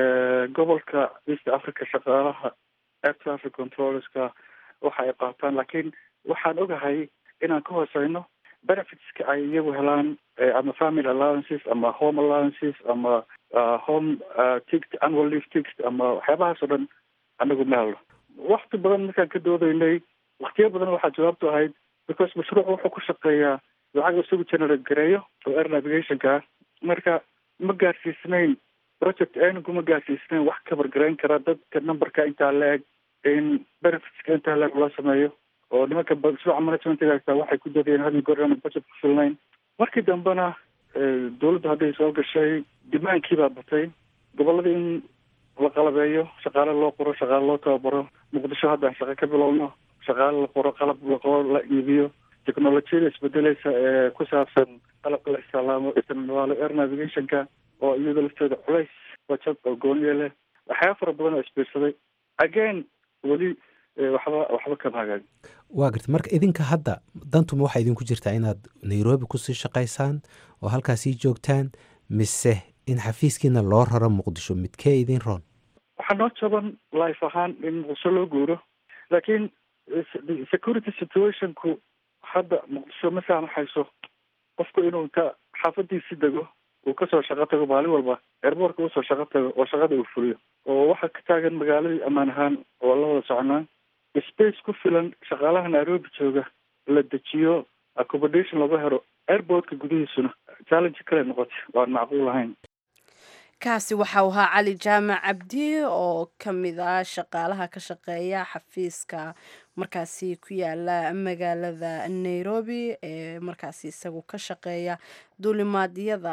gobolka east africa shaqaalaha air traffic controllerska waxa ay qaataan laakiin waxaan ogahay inaan ka hooseyno benefitska ay iyagu helaan eh, ama family allowances ama home allowances ama uh, home uh, ticket annual leave ticket ama waxyaabahaas oo dhan anagu ma helno wakti badan markaan ka doodaynay waktiyo badan waxaa jawaabtu ahayd because mashruuc wuxuu ku shaqeeyaa lacag isagu generate gareeyo oo air navigationka ah marka ma gaarsiisnayn project anigu ma gaarsiisnayn wax kabar garayn kara dadka numberka intaa la eg in benefitska intaa leeg loo sameeyo oo nimanka mashruuca managementiga haysta waxay ku dadayeen hadii goor aan budget ku filnayn markii dambena dawladda hadday soo gashay dimaankii baa batay gobolladii in la qalabeeyo shaqaale loo qoro shaqaale loo tababaro muqdisho haddaan shaqo ka bilowno shaqaale la qoro qalab la qoro la iibiyo technolojiyada isbedeleysa ee ku saabsan qalabka la istilaamo isticmaalo air navigationka oo iyada lafteeda culays bajad oo gooniya leh waxyaaba fara badan oo isbiirsaday again weli waxba waxba kama hagaagin waa garta marka idinka hadda dantuma waxaa idinku jirtaa inaad nairobi kusii shaqaysaan oo halkaasii joogtaan mise in xafiiskiina loo raro muqdisho midkee idin roon waxaa noo jaban life ahaan in muqdisho loo guuro laakiin security situationku hadda muqdisho ma saamaxayso qofku inuu inta xaafadiisi dego uu kasoo shaqo tago maalin walba airboortka usoo shaqo tago oo shaqada uu fuliyo oo waxaa ka taagan magaaladii ammaan ahaan oo la wada soconaa space ku filan shaqaalaha nairobi jooga la dejiyo accommodation laga helo airportka gudihiisuna challenge kale noqotay waan macquul ahayn kaasi waxau ahaa cali jaamac cabdi oo ka mid ah shaqaalaha ka shaqeeya xafiiska markaasi ku yaala magaalada nairobi ee markaasi isagu ka shaqeeya duulimaadyada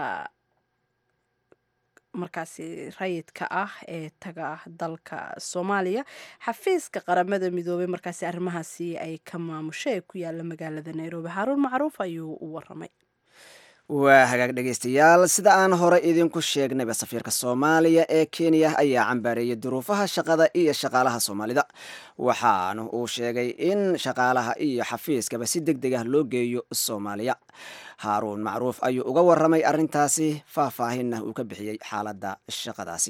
markaasi rayidka ah ee taga dalka soomaaliya xafiiska qaramada midoobay markaasi arrimahaasi ay ka maamusho ee ku yaala magaalada nairobi xaaruun macruuf ayuu u waramay waa hagaag dhegaystayaal sida aan hore idinku sheegnayba safiirka soomaaliya ee kenya ayaa cambaareeyay duruufaha shaqada iyo shaqaalaha soomaalida waxaana uu sheegay in shaqaalaha iyo xafiiskaba si deg deg ah loo geeyo soomaaliya haaruun macruuf ayuu uga waramay arrintaasi faahfaahinna uu ka bixiyey xaaladda shaqadaasi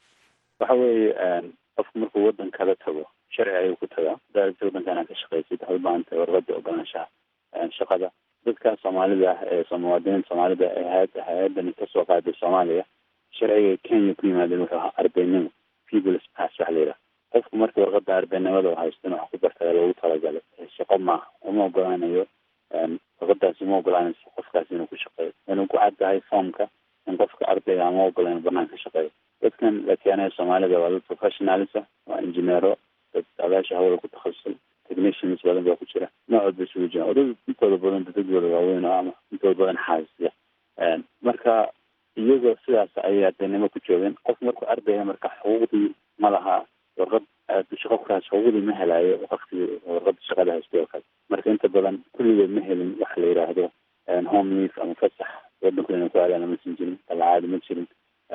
waxa weeye qofku markuu waddan kala tago sharci ayuu ku tagaa daaragta waddanka inaad ka shaqaysid waxay u baahan tahay warqada ogolaanshaha shaqada dadka soomaalida ah ee muwaadiniinta soomaalida ee hay hay-adani kasoo qaaday soomaaliya sharciga kenya ku yimaadeen wuxuu ahaa ardaynimo peoples pass waxa la yidhaha qofku markii warqada ardaynimada u haysto in wax ku bartaya loogu talagalay shaqo maaha uma ogolaanayo warqadaasi uma ogolaanayso qofkaasi inuu ku shaqeeyo inuu ku caddahay foomka in qofka ardayga ama ogola inuu banaan ka shaqeeyo dadkan la keenayo soomaalida waa dad professionalisa waa injineero dad abaasha hawla ku takhasusay technicians badan baa ku jira noocood bay isugu jiraan odad intooda badan dadadooda waaweyn oo ama intooda badan xaasisiya marka iyagoo sidaas ayay ardaynimo ku joogeen qof markuu ardaya marka xuquuqdii ma laha warqad qofkaas xuquuqdii ma helayo waktigii warqada shaqada haystay oo kale marka inta badan kulligood ma helin waxa la yidhaahdo home leaf ama fasax wadanku inay ku aadaan lama siin jirin dalacaadi ma jirin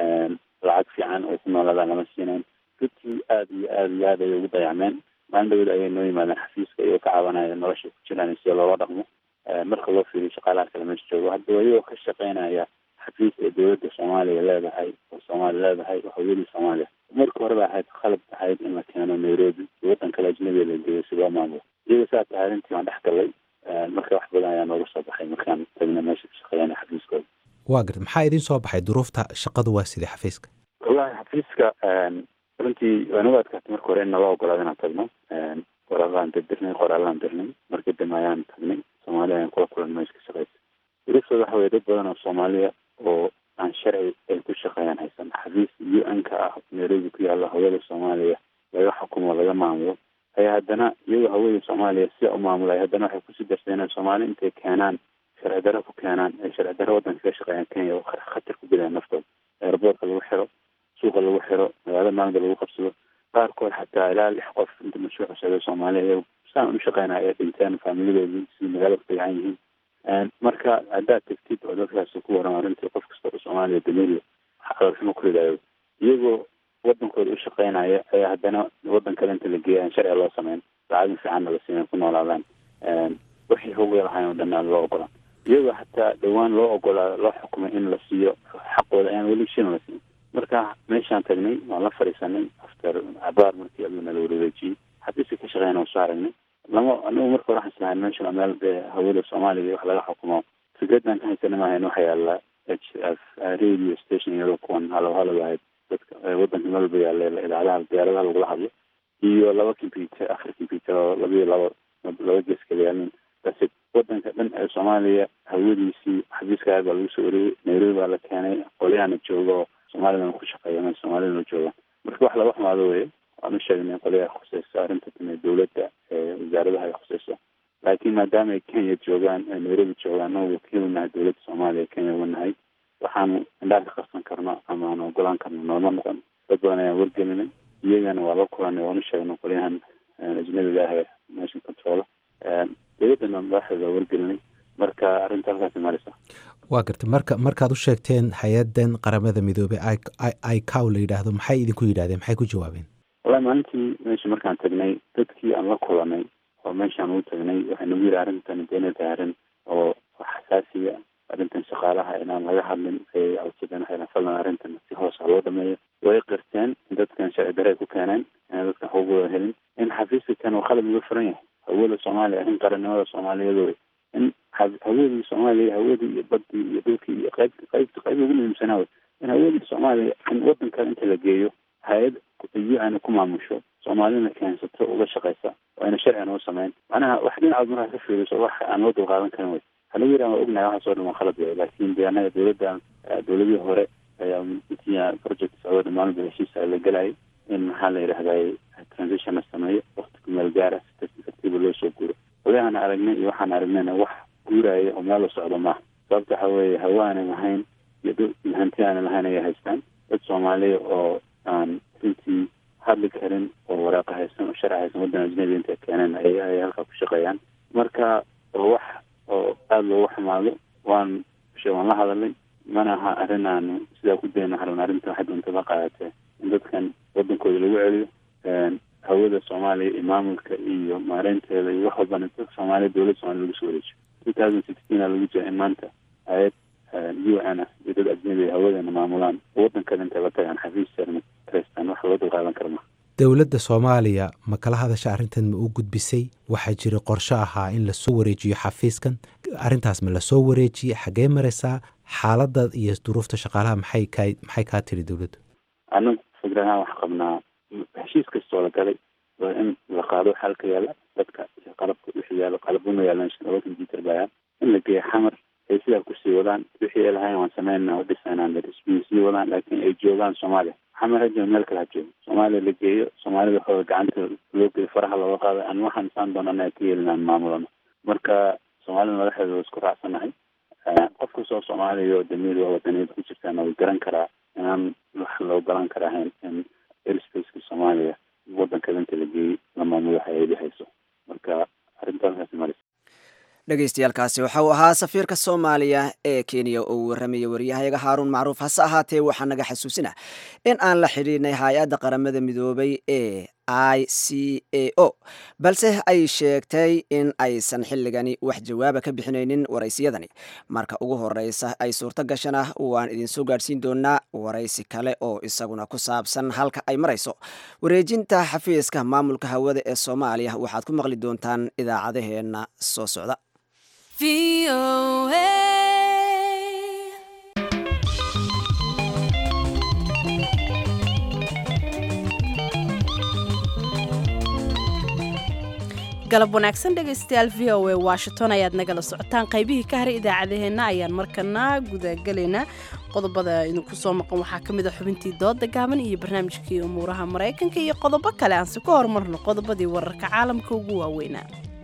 lacag fiican oo ku noolaadaan lama siinayn dadkii aada iyo aada iyo aad ayay ugu dayacmeen maalin dhawed ayay noo yimaadeen xafiiska iyagoo ka cabanaya nolosha ku jiraan sida loola dhaqmo marka loo fiiriyo shaqaalaha kale meesha joogo haddaba iyagoo ka shaqeynaya xafiis ee dowladda soomaaliya leedahay oo soomaaliya leedahay oo hawiyadii soomaaliya marka horeba ahayd qalab ahayd in la keeno nairobi waddan kale ajnabiga la geeyo si loo maamulo iyagoo saas ahay arrintii waan dhex galay marka wax badan ayaa nooga soo baxay markaan tagna meesha ka shaqeeyana xafiiskooda waa garta maxaa idin soo baxay duruufta shaqadu waa sidii xafiiska wallahi xafiiska runtii waanagu adkaatay marka hore in nala ogolaado inaan tagno qoraalaan dirnay qoraalaan dirnay markii dambe ayaan tagnay soomaaliya ayaan kula kulan meesha ka shaqeysa duruuftooda waxa weye dad badan oo soomaaliya oo aan sharci ay ku shaqeeyaan haysan xafiis u n ka ah nairobi ku yaalla hawada soomaaliya laga xukumo laga maamulo ayaa haddana iyagoo hawada soomaaliya sida u maamulay haddana waxay kusii darsadeen soomaali intay keenaan sharci daro ku keenaan ay sharci daro waddanka ka shaqeeyaan kenya oo khatar ku gelayaan naftooda airboortka lagu xiro suuqa lagu xiro magaalada maalinka lagu qabsado qaarkood xataa ilaa lix qof inta mashruuc socday soomaaliya iyagu saan u shaqeynaya ay dhinteen faamiladoodii sidii magaalada ku tagaan yihiin marka haddaad tegtid oo dadkaas ku waran arrintii qof kasta oo soomaaliya dameeriya caloolxumo ku ridayo iyagoo wadankooda u shaqeynaya ayaa haddana waddan kale inta la geeya aan sharciga loo sameyn lacagin fiicanna la siina ku noolaadaan wixii hogay lahayn oo dhan aan loo ogolaan iyagoo xataa dhowaan loo ogolaa loo xukumay in la siiyo xaqooda ayaan weli shina la siin marka meeshaan tagnay waan la fadhiisanay after cabaar markii aduu nala wareegejiyey xafiiska ka shaqeyna soo aragnay lama anigu marka hore waxaan islahayn meeshan waa meel dee hawada soomaaliya wax laga xukumo fikraddan ka haysana maahayn waxa yaala h f radio station iyadoo kuwan halow halow ahayd dadka waddanka melba yaalla idaacadaha diyaaradaha lagula hadlo iyo laba computer afar computer oo labiyo laba laba gees kala yaalin base waddanka dhan ee soomaaliya hawadiisii xafiiska aad baa lagu soo wareeyey nairobi baa la keenay qolyahana jooga oo soomaalidana ku shaqeeya me soomaalidana jooga marka wax laga xumaado weye waan u sheegnay qolyaha khuseyso arrinta tame dowladda wasaaradaha ay khuseyso laakiin maadaama ay kenya joogaan nairobi joogaan oo wakiil unahay dowladda soomaaliya kenya unahay waxaanu indhaha ka qarsan karno ama aan ogolaan karno nooma noqon dad badan ayaan wargelinay iyagana waa la kulanay waan u sheegnay qolyahan ajnabiga ah ee nation control dowladdana madaxdeeda waa wargelinay marka arrinta halkaasi maraysa waa garta marka markaad u sheegteen hay-adan qaramada midoobey icow la yidhaahdo maxay idinku yidhahdeen maxay ku jawaabeen wallahi maalintii meesha markaan tagnay dadkii aan la kulanay oo meeshaan ugu tagnay waxay nagu yidhi arrintan deena tahay arrin oo xasaasiya arrintan shaqaalaha inaan laga hadlin ayay codsadeen waxay fadlan arrintan si hoosa loo dhameeyo way qirteen in dadkan sharci dare ay ku keeneen inaan dadkan xuquuqdooda helin in xafiiska kan uu qalab uga furan yahay hawada soomaaliya arrin qarannimada soomaaliyeed in hawadii soomaaliya hawadii iyo badii iyo dhulkii iyo qayb qaybta qayb ugu muhiimsanaa wey in hawadii soomaaliya in wadan kale inta la geeyo hay-ad u-n ku maamusho soomaalina keensato uga shaqeysa waa ina sharcigan u sameyn macnaha wax dhinacood markaa ka fiiriso wax aan loo dulqaadan karin wey waxaa lagu yidhaha waa ognahay waxaasoo dhan waa khalad wey laakiin de annaga dowladdan dowladihii hore ayaa intii project socdo dhammaanba heshiisa la gelayay in maxaa la yidhahday transition la sameeyo wakti ku meel gaara si tartiib tartiiba loo soo guuro odahan aragnay iyo waxaan aragnayna wax guuraya oo meel la socdo maaha sababta waxa weeye hawa aanan lahayn iyo dad hanti aanan lahayn ayay haystaan dad soomaaliya oo aan runtii hadli karin oo waraaqa haysan oo sharci haysan waddan ajnabi intay keeneen ay ay halkaa ku shaqeeyaan marka oo wax oo aada loogu xumaado waan she waan la hadalay mana aha arrin aanu sidaa ku dayno harun arrinta waxay doonta la qaadatee in dadkan waddankooda lagu celiyo hawada soomaaliya iyo maamulka iyo maareynteeda iyo wax walbana dadka soomaaliya dowladda soomaliya lagu soo wareejiyo two thousand sixteen aa lagu jira in maanta hay-ad u n ah iyo dad ajnabi hawadana maamulaan waddankada intay la tagaan xafiis sarna kareystaan wax loo dulqaadan kara maha dowladda soomaaliya ma kala hadasha arrintan ma u gudbisay waxaa jira qorshe ahaa in lasoo wareejiyo xafiiskan arrintaas ma lasoo wareejiyey xaggee maraysaa xaaladda iyo duruufta shaqaalaha maxay kaa maxay kaa tiri dowladdu anagu fikrahaan wax qabnaa heshiis kastoo la galay waa in la qaado xalka yaala dadka qalabka wixii yaalo qalabuna yaalan laba computer baa yaal in la geeyo xamar ay sidaa kusii wadaan wixii ay lahayn waan sameynaa oo dhisanaan sii wadaan laakiin ay joogaan soomaaliya xamar hajo meel kale ha joogo soomaaliya la geeyo soomaalida waxooda gacanta loo geeyo faraha looga qaado aan waxaan isaan doonana ay ka yeelinaan maamulano marka soomaalida madaxeeda waa isku raacsanahay qof kastoo soomaaliya oo damiir waa wadaniyada ku jirtaana way garan karaa inaan wax loo galan kara ahayn in airspaceska soomaaliya waddankada inta la geeyey la maamulo hay-adi hayso marka arrintaas maraysa dhegeystayaaalkaasi waxa uu ahaa safiirka soomaaliya ee kenya oo warramaya waryahayaga haaruun macruuf hase ahaatee waxaa naga xasuusina in aan la xidhiidhnay hay-adda qaramada midoobay ee i c a o balse ay sheegtay in aysan xilligani wax jawaaba ka bixinaynin waraysiyadani marka ugu horeysa ay suurto gashana waan idinsoo gaadhsiin doonaa waraysi kale oo isaguna ku saabsan halka ay marayso wareejinta xafiiska maamulka hawada ee soomaaliya waxaad ku maqli doontaan idaacadaheenna soo socda galab wanaagsan dhegaystayaal v o a washington ayaad nagala socotaan qaybihii ka haray idaacadaheenna ayaan markana gudagelaynaa qodobada idinku soo maqan waxaa ka mid a xubintii dooda gaaban iyo barnaamijkii umuuraha maraykanka iyo qodobo kale aanse ka horumarno qodobadii wararka caalamka ugu waaweynaa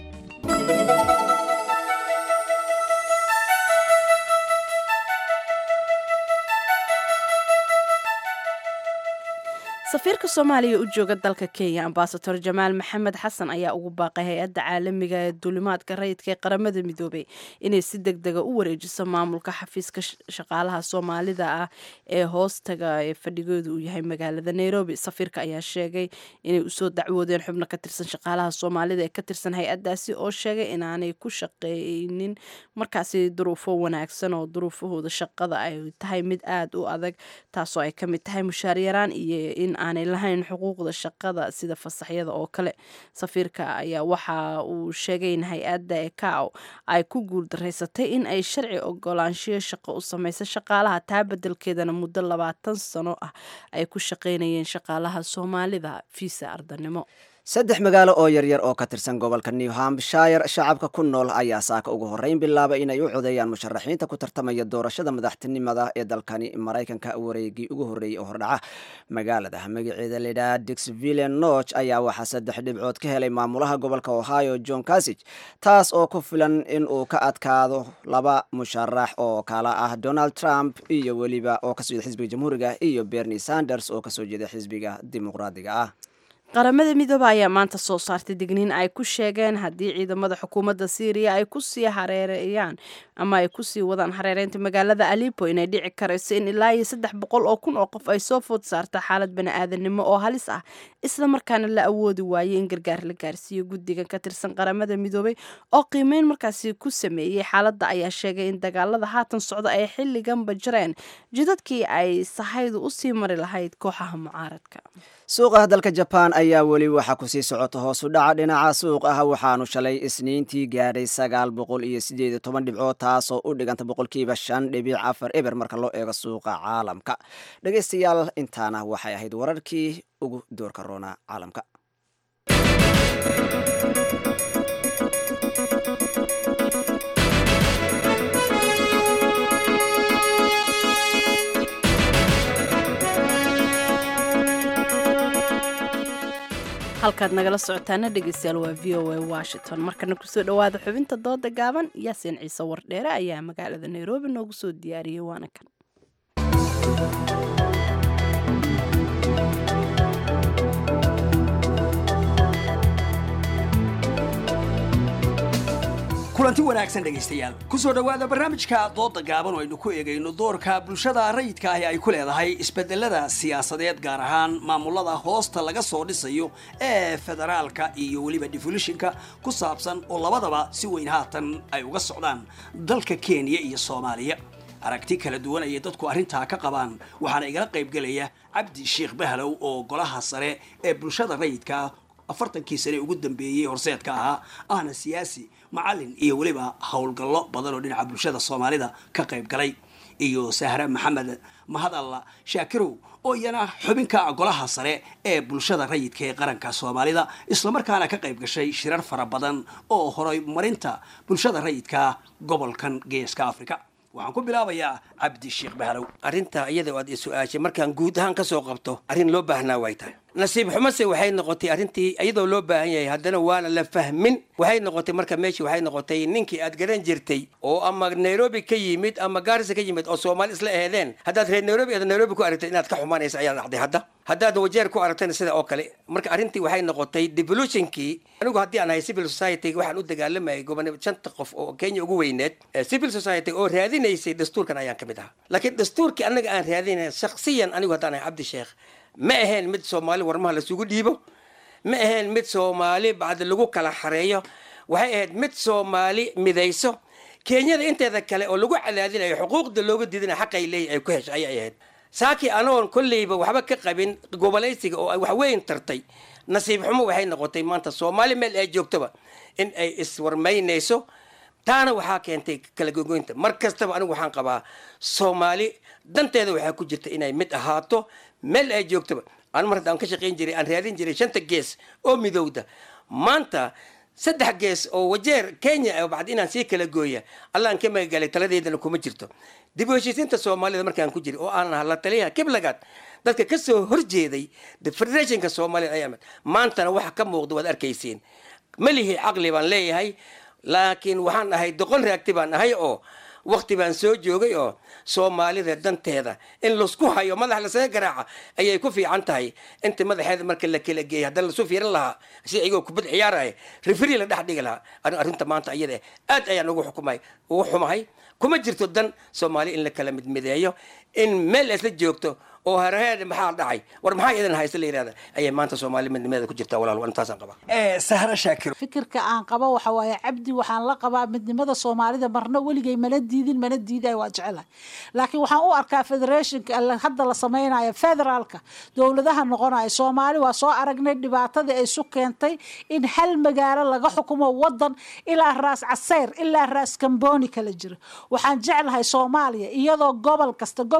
safiirka soomaaliya u jooga dalka kenya ambasador jamaal maxamed xasan ayaa ugu baaqay hay-adda caalamiga ee duulimaadka rayidka ee qaramada midoobay inay si deg dega u wareejiso maamulka xafiiska shaqaalaha soomaalida ah ee hoostaga ee fadhigooda uu yahay magaalada nairobi safiirka ayaa sheegay inay usoo dacwoodeen xubno ka tirsan shaqaalaha soomaalida ee ka tirsan hay-addaasi oo sheegay inaanay ku shaqeynin markaasi duruufo wanaagsan oo duruufahooda shaqada ay tahay mid aada u adag taasoo ay kamid tahay mushaaryaraan iyo in aanay lahayn xuquuqda shaqada sida fasaxyada oo kale safiirka ayaa waxa uu sheegay in hay-adda ecao ay ku guuldaraysatay in ay sharci ogolaanshiyo shaqo u sameysa shaqaalaha taa bedelkeedana muddo labaatan sano ah ay ku shaqeynayeen shaqaalaha soomaalida fiisa ardanimo saddex magaalo oo yaryar oo ka tirsan gobolka new hampshire shacabka ku nool ayaa saaka ugu horreyn bilaaba inay u codeeyaan musharaxiinta ku tartamaya doorashada madaxtinimada ee dalkani maraykanka wareegii ugu horreeyey oo hordhaca magaalada magaceeda layidhaha dixville noch ayaa waxaa saddex dhibcood ka helay maamulaha gobolka ohio john casig taas oo ku filan in uu ka adkaado laba musharax oo kala ah donald trump iyo weliba oo kasoo jeeda xisbiga jamhuuriga iyo bernie sanders oo kasoo jeeda xisbiga dimuqraadiga ah qaramada midooba ayaa maanta soo saartay digniin ay ku sheegeen haddii ciidamada xukuumadda syriya ay kusii hareereeyaan ama ay kusii wadaan hareereynta magaalada alipo inay dhici karayso in ilaa iyo saddex boqol oo kun oo qof ay soo food saarta xaalad bani-aadanimo oo halis ah isla markaana la awoodi waayey in gargaar la gaarsiiyo guddigan ka tirsan qaramada midoobay oo qiimeyn markaasi ku sameeyey xaaladda ayaa sheegay in dagaalada haatan socda ay xilliganba jireen jidadkii ay sahaydu usii mari lahayd kooxaha mucaaradka suuqaha dalka jabaan ayaa weli waxaa kusii socota hoosu dhaca dhinaca suuq ah waxaanu shalay isniintii gaadhay sagaal boqol iyo sideed iyo toban dhibcood taasoo u dhiganta boqolkiiba shan dhibic afar eber marka loo eego suuqa caalamka dhegaystayaal intaana waxay ahayd wararkii ugu doorka roona caalamka halkaad nagala socotaana dhegeystayaal waa v o a washington markana kusoo dhowaada xubinta dooda gaaban yaasiin ciise wardheere ayaa magaalada nairobi noogu soo diyaariyey waana kan kulanti wanaagsan dhegaystayaal kusoo dhowaada barnaamijka dooda gaaban oo aynu ku eegayno doorka bulshada rayidka ahi ay ku leedahay isbedelada siyaasadeed gaar ahaan maamulada hoosta laga soo dhisayo ee federaalka iyo weliba defolishinka ku saabsan oo labadaba si weyn haatan ay uga socdaan dalka kenya iyo soomaaliya aragti kala duwan ayay dadku arrintaa ka qabaan waxaana igala qaybgelaya cabdi sheekh bahlow oo golaha sare ee bulshada rayidka afartankii sane ugu dambeeyey horseedka ahaa ahna siyaasi macalin iyo weliba howlgallo badan oo dhinaca bulshada soomaalida ka qayb galay iyo sahre maxamed mahad alla shaakirow oo iyana xubinka golaha sare ee bulshada rayidka ee qaranka soomaalida islamarkaana ka qayb gashay shirar fara badan oo horay marinta bulshada rayidka gobolkan geeska africa waxaan ku bilaabayaa cabdi sheekh bahlow arrinta iyada aad i su-aashay markaan guud ahaan kasoo qabto arrin loo baahnaa way tahay nasiib xumase waxay noqotay arrintii iyadoo loo baahan yahay haddana waana la fahmin waxay noqotay marka meeshii waxay noqotay ninkii aad garan jirtay oo ama nairobi ka yimid ama gaarisa ka yimid oo soomaali isla ehdeen haddaad reer nairobi aad nairobi ku aragtay inaad ka xumaanaysa ayaa dhacday hadda haddaad wajeer ku aragtayna sida oo kale marka arrintii waxay noqotay devolutionkii anigu haddii aan ahay civil society waxaan u dagaalamayay gobonimo shanta qof oo kenya ugu weyneed civil society oo raadinaysay dastuurkan ayaan ka mid ahaa laakiin dastuurkii annaga aan raadinay shaksiyan anigu haddaan ahay cabdi sheekh ma ahayn mid soomaali warmaha lasugu dhiibo ma ahayn mid soomaali bacdi lagu kala xareeyo waxay ahayd mid soomaali midayso kenyada inteeda kale oo lagu cadaadinayo xuquuqda looga diidinayo xaqay leeyihin ay ku heshay ayay ahayd saakii anagoon kolleyba waxba ka qabin gobolaysiga oo ay waxweyn tartay nasiib xumo waxay noqotay maanta soomaali meel ay joogtoba in ay iswarmaynayso taana waxaa keentay kala gogoynta mar kastaba anigu waxaan qabaa soomaali danteeda waxaa ku jirta inay mid ahaato meel ay joogtoba anu mar haddaan ka shaqayn jiray aan raadin jiray shanta gees oo midowda maanta saddex gees oo wajeer kenya bacdi inaan sii kala gooya allaan ka magagalay taladeydana kuma jirto dib u heshiisiinta soomaalida markaan ku jiray oo aan ahaa la taliyaha kiblagaad dadka ka soo horjeeday federationka soomaalida ayaa maantana waxa ka muuqda waad arkaysiin malihi caqli baan leeyahay laakiin waxaan ahay doqon raagti baan ahay oo wakti baan soo joogay oo soomaalida danteeda in laisku hayo madax lasaga garaaca ayay ku fiican tahay inta madaxeeda marka la kala geeyay haddana lasu fiirin lahaa si iyagoo kubad ciyaaraya referi la dhex dhigi lahaa arrinta maanta iyada aad ayaan ugu xukumay ugu xumahay kuma jirto dan soomaali in la kala midmideeyo in meel isla joogto oo hareheeda maxaa dhacay war maxaa idan haysta la yidhahda ayay maanta soomaali midnimeeda ku jirtaa walaal intaasaan qabaa sahra shaakir fikirka aan qabo waxa waaye cabdi waxaan la qabaa midnimada soomaalida marna weligay mana diidin mana diidayo waa jecelahay laakiin waxaan u arkaa federationka hadda la samaynayo federaalka dowladaha noqonayo soomaali waa soo aragnay dhibaatadii ay su keentay in hal magaalo laga xukumo wadan ilaa raas caseyr ilaa raas kamboni kala jiro waxaan jeclahay soomaaliya iyadoo gobol kasta gobol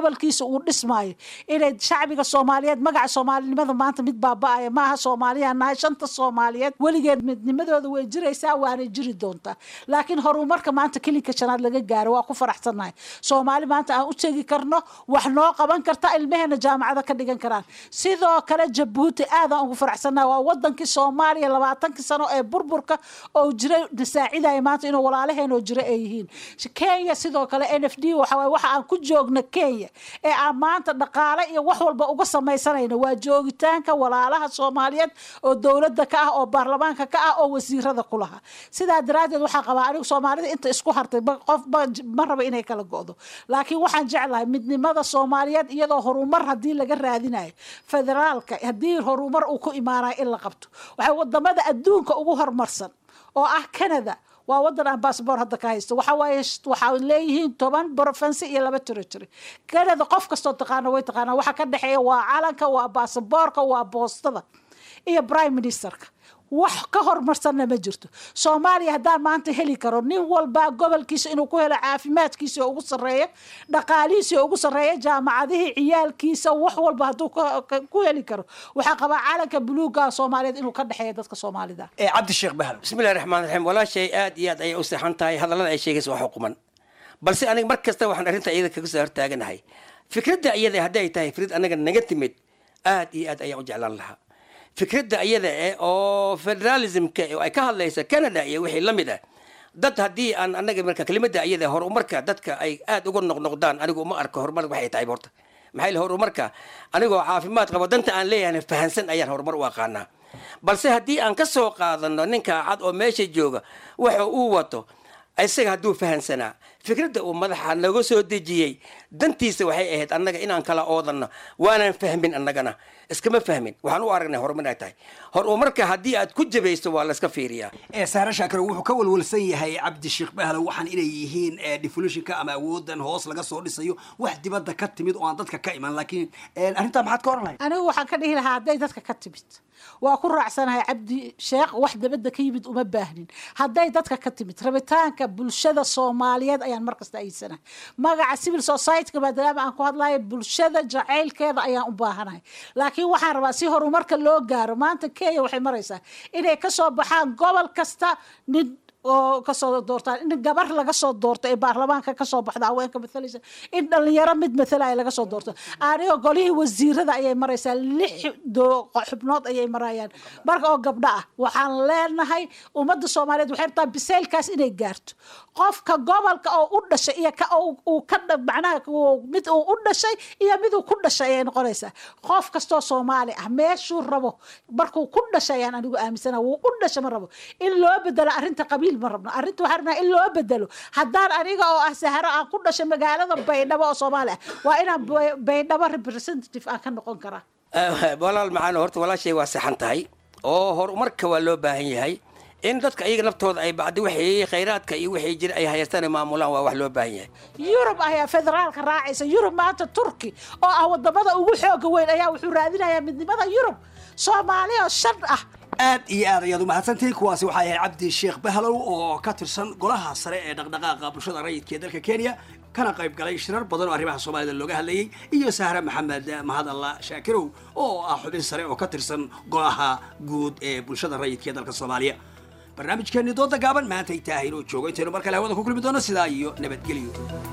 gobolkiisa uu dhismaayo inay shacbiga soomaaliyeed magaca soomaalinimada maanta mid baaba-aya maaha soomaaliyan nahay shanta soomaaliyeed weligeed midnimadooda way jiraysaa waanay jiri doontaa laakiin horumarka maanta kelinka shanaad laga gaaro waa ku faraxsannahay soomaali maanta aan u tegi karno wax noo qaban karta ilmeheena jaamacada ka dhigan karaan sidoo kale jabuuti aadaan ugu faraxsannahay waa wadankii soomaaliya labaatankii sano ee burburka oo jiray nasaacidaya maanta inuu walaalaheenoo jira ay yihiin kenya sidoo kale n f d waxawaaye waxa aan ku joogna kenya ee aan maanta dhaqaale iyo wax walba uga samaysanayno waa joogitaanka walaalaha soomaaliyeed oo dowladda ka ah oo baarlamaanka ka ah oo wasiirada ku laha sidaa daraaddeed waxaa qabaa anigu soomaalida inta isku hartay qof ma raba inay kala go'do laakiin waxaan jeclahay midnimada soomaaliyeed iyadoo horumar haddii laga raadinayo federaalka haddii horumar uu ku imaanayo in la qabto waxay wadamada adduunka ugu horumarsan oo ah canada waa wadan aan bassbor hadda ka haysto waxa waaye waxaa leeyihiin toban province iyo laba territory canada qof kastoo taqaana way taqaanaa waxa ka dhexeeya waa calanka waa basaboorka waa boostada iyo prime ministerka wax ka horumarsanna ma jirto soomaaliya haddaan maanta heli karo nin walba gobolkiisa inuu ku helo caafimaadkiisa oo ugu sarreeya dhaqaalihiisa oo ugu sarreeya jaamacadihii ciyaalkiisa wax walba hadduu ku heli karo waxaa qabaa calanka buluuga soomaaliyeed inuu ka dhexeeya dadka soomaalida cabdisheekh bahal bismillahi raxmaan raxiim walaashay aad iyo aad ayay u seexan tahay hadallada ay sheegaysa waa xukuman balse aniga mar kasta waxaan arrinta iyada kaga soo hortaaganahay fikradda iyada haddii ay tahay fikrad anaga naga timid aad iyo aad ayaan u jeclaan lahaa fikradda iyada eh oo federalismka ay ka hadlaysa canada iyo wixii la mid ah dad haddii aan anaga marka kelimada iyada horumarka dadka ay aad uga noqnoqdaan anigu uma arko horumar waxay tahay horta maxaa yili horumarka anigoo caafimaad qabo danta aan leeyahay fahansan ayaan horumar u aqaanaa balse haddii aan ka soo qaadano ninka cad oo meesha jooga waxa uu wato isaga hadduu fahansanaa fikradda uu madaxa naga soo dejiyey dantiisa waxay ahayd annaga inaan kala oodanno waanaan fahmin annagana iskama fahmin waxaan u aragnay horumar ay tahay horumarka haddii aad ku jabayso waa layska fiiriyaa ee saare shaakiro wuxuu ka walwalsan yahay cabdisheekh bahlow waxaan inay yihiin defolitionka ama awoodan hoos laga soo dhisayo wax dibadda ka timid oo aan dadka ka iman laakiin arrintaa maxaad ka oran lahayd anigu waxaan ka dhihi lahaa hadday dadka ka timid waa ku raacsanahay cabdi sheekh wax dabadda ka yimid uma baahnin hadday dadka ka timid rabitaanka bulshada soomaaliyeed ayaan markasta ayidsanahay magaca civil society-ka maadaama aan ku hadlayo bulshada jacaylkeeda ayaan u baahanahay laakiin waxaan rabaa si horumarka loo gaaro maanta kenya waxay maraysaa inay kasoo baxaan gobol kasta nin oo kasoo doortaan in gabar laga soo doorto ee baarlamaanka kasoo baxda haweenka maalaysa in dhalinyaro mid matalaya laga soo doorto anigo golihii wasiirada ayay maraysaa lix xubnood ayay marayaan marka oo gabdho ah waxaan leenahay ummadda soomaaliyeed waxay rabtaa biseylkaas inay gaarto qofka gobolka oo u dhashay iyo ka uu ka macnaha mid uu u dhashay iyo mid uu ku dhashay ayay noqonaysaa qof kastoo soomaali ah meeshuu rabo markuu ku dhashay ayaan anigu aaminsana wuu u dhasha ma rabo in loo bedelo arrinta qabiil ma rabno arrinta waxaan rabnaa in loo bedelo haddaan aniga oo ah saharo aan ku dhashay magaalada baydhabo oo soomaali ah waa inaan baydhabo representative aan ka noqon karaa walaal macaan horta walaashay waa saxan tahay oo horumarka waa loo baahan yahay in dadka iyaga naftooda ay bacdi wixii khayraadka iyo wixii jira ay hayaystaan ay maamulaan waa wax loo baahan yahay yurub ayaa federaalka raacaysa yurub maanta turki oo ah wadamada ugu xooga weyn ayaa wuxuu raadinayaa midnimada yurub soomaali oo shan ah aad iyo aad ayaad umahadsantihiin kuwaasi waxaa yahay cabdi sheekh bahlow oo ka tirsan golaha sare ee dhaqdhaqaaqa bulshada rayidka ee dalka kenya kana qayb galay shirar badan oo arrimaha soomaalida looga hadlayey iyo sahre maxamed mahadalla shaakirow oo ah xubin sare oo ka tirsan golaha guud ee bulshada rayidka ee dalka soomaaliya barnaamijkeeni dooda gaaban maanta ay tahay inuu joogo intaynu mar kale hawada ku kulmi doono sidaa iyo nabadgelyo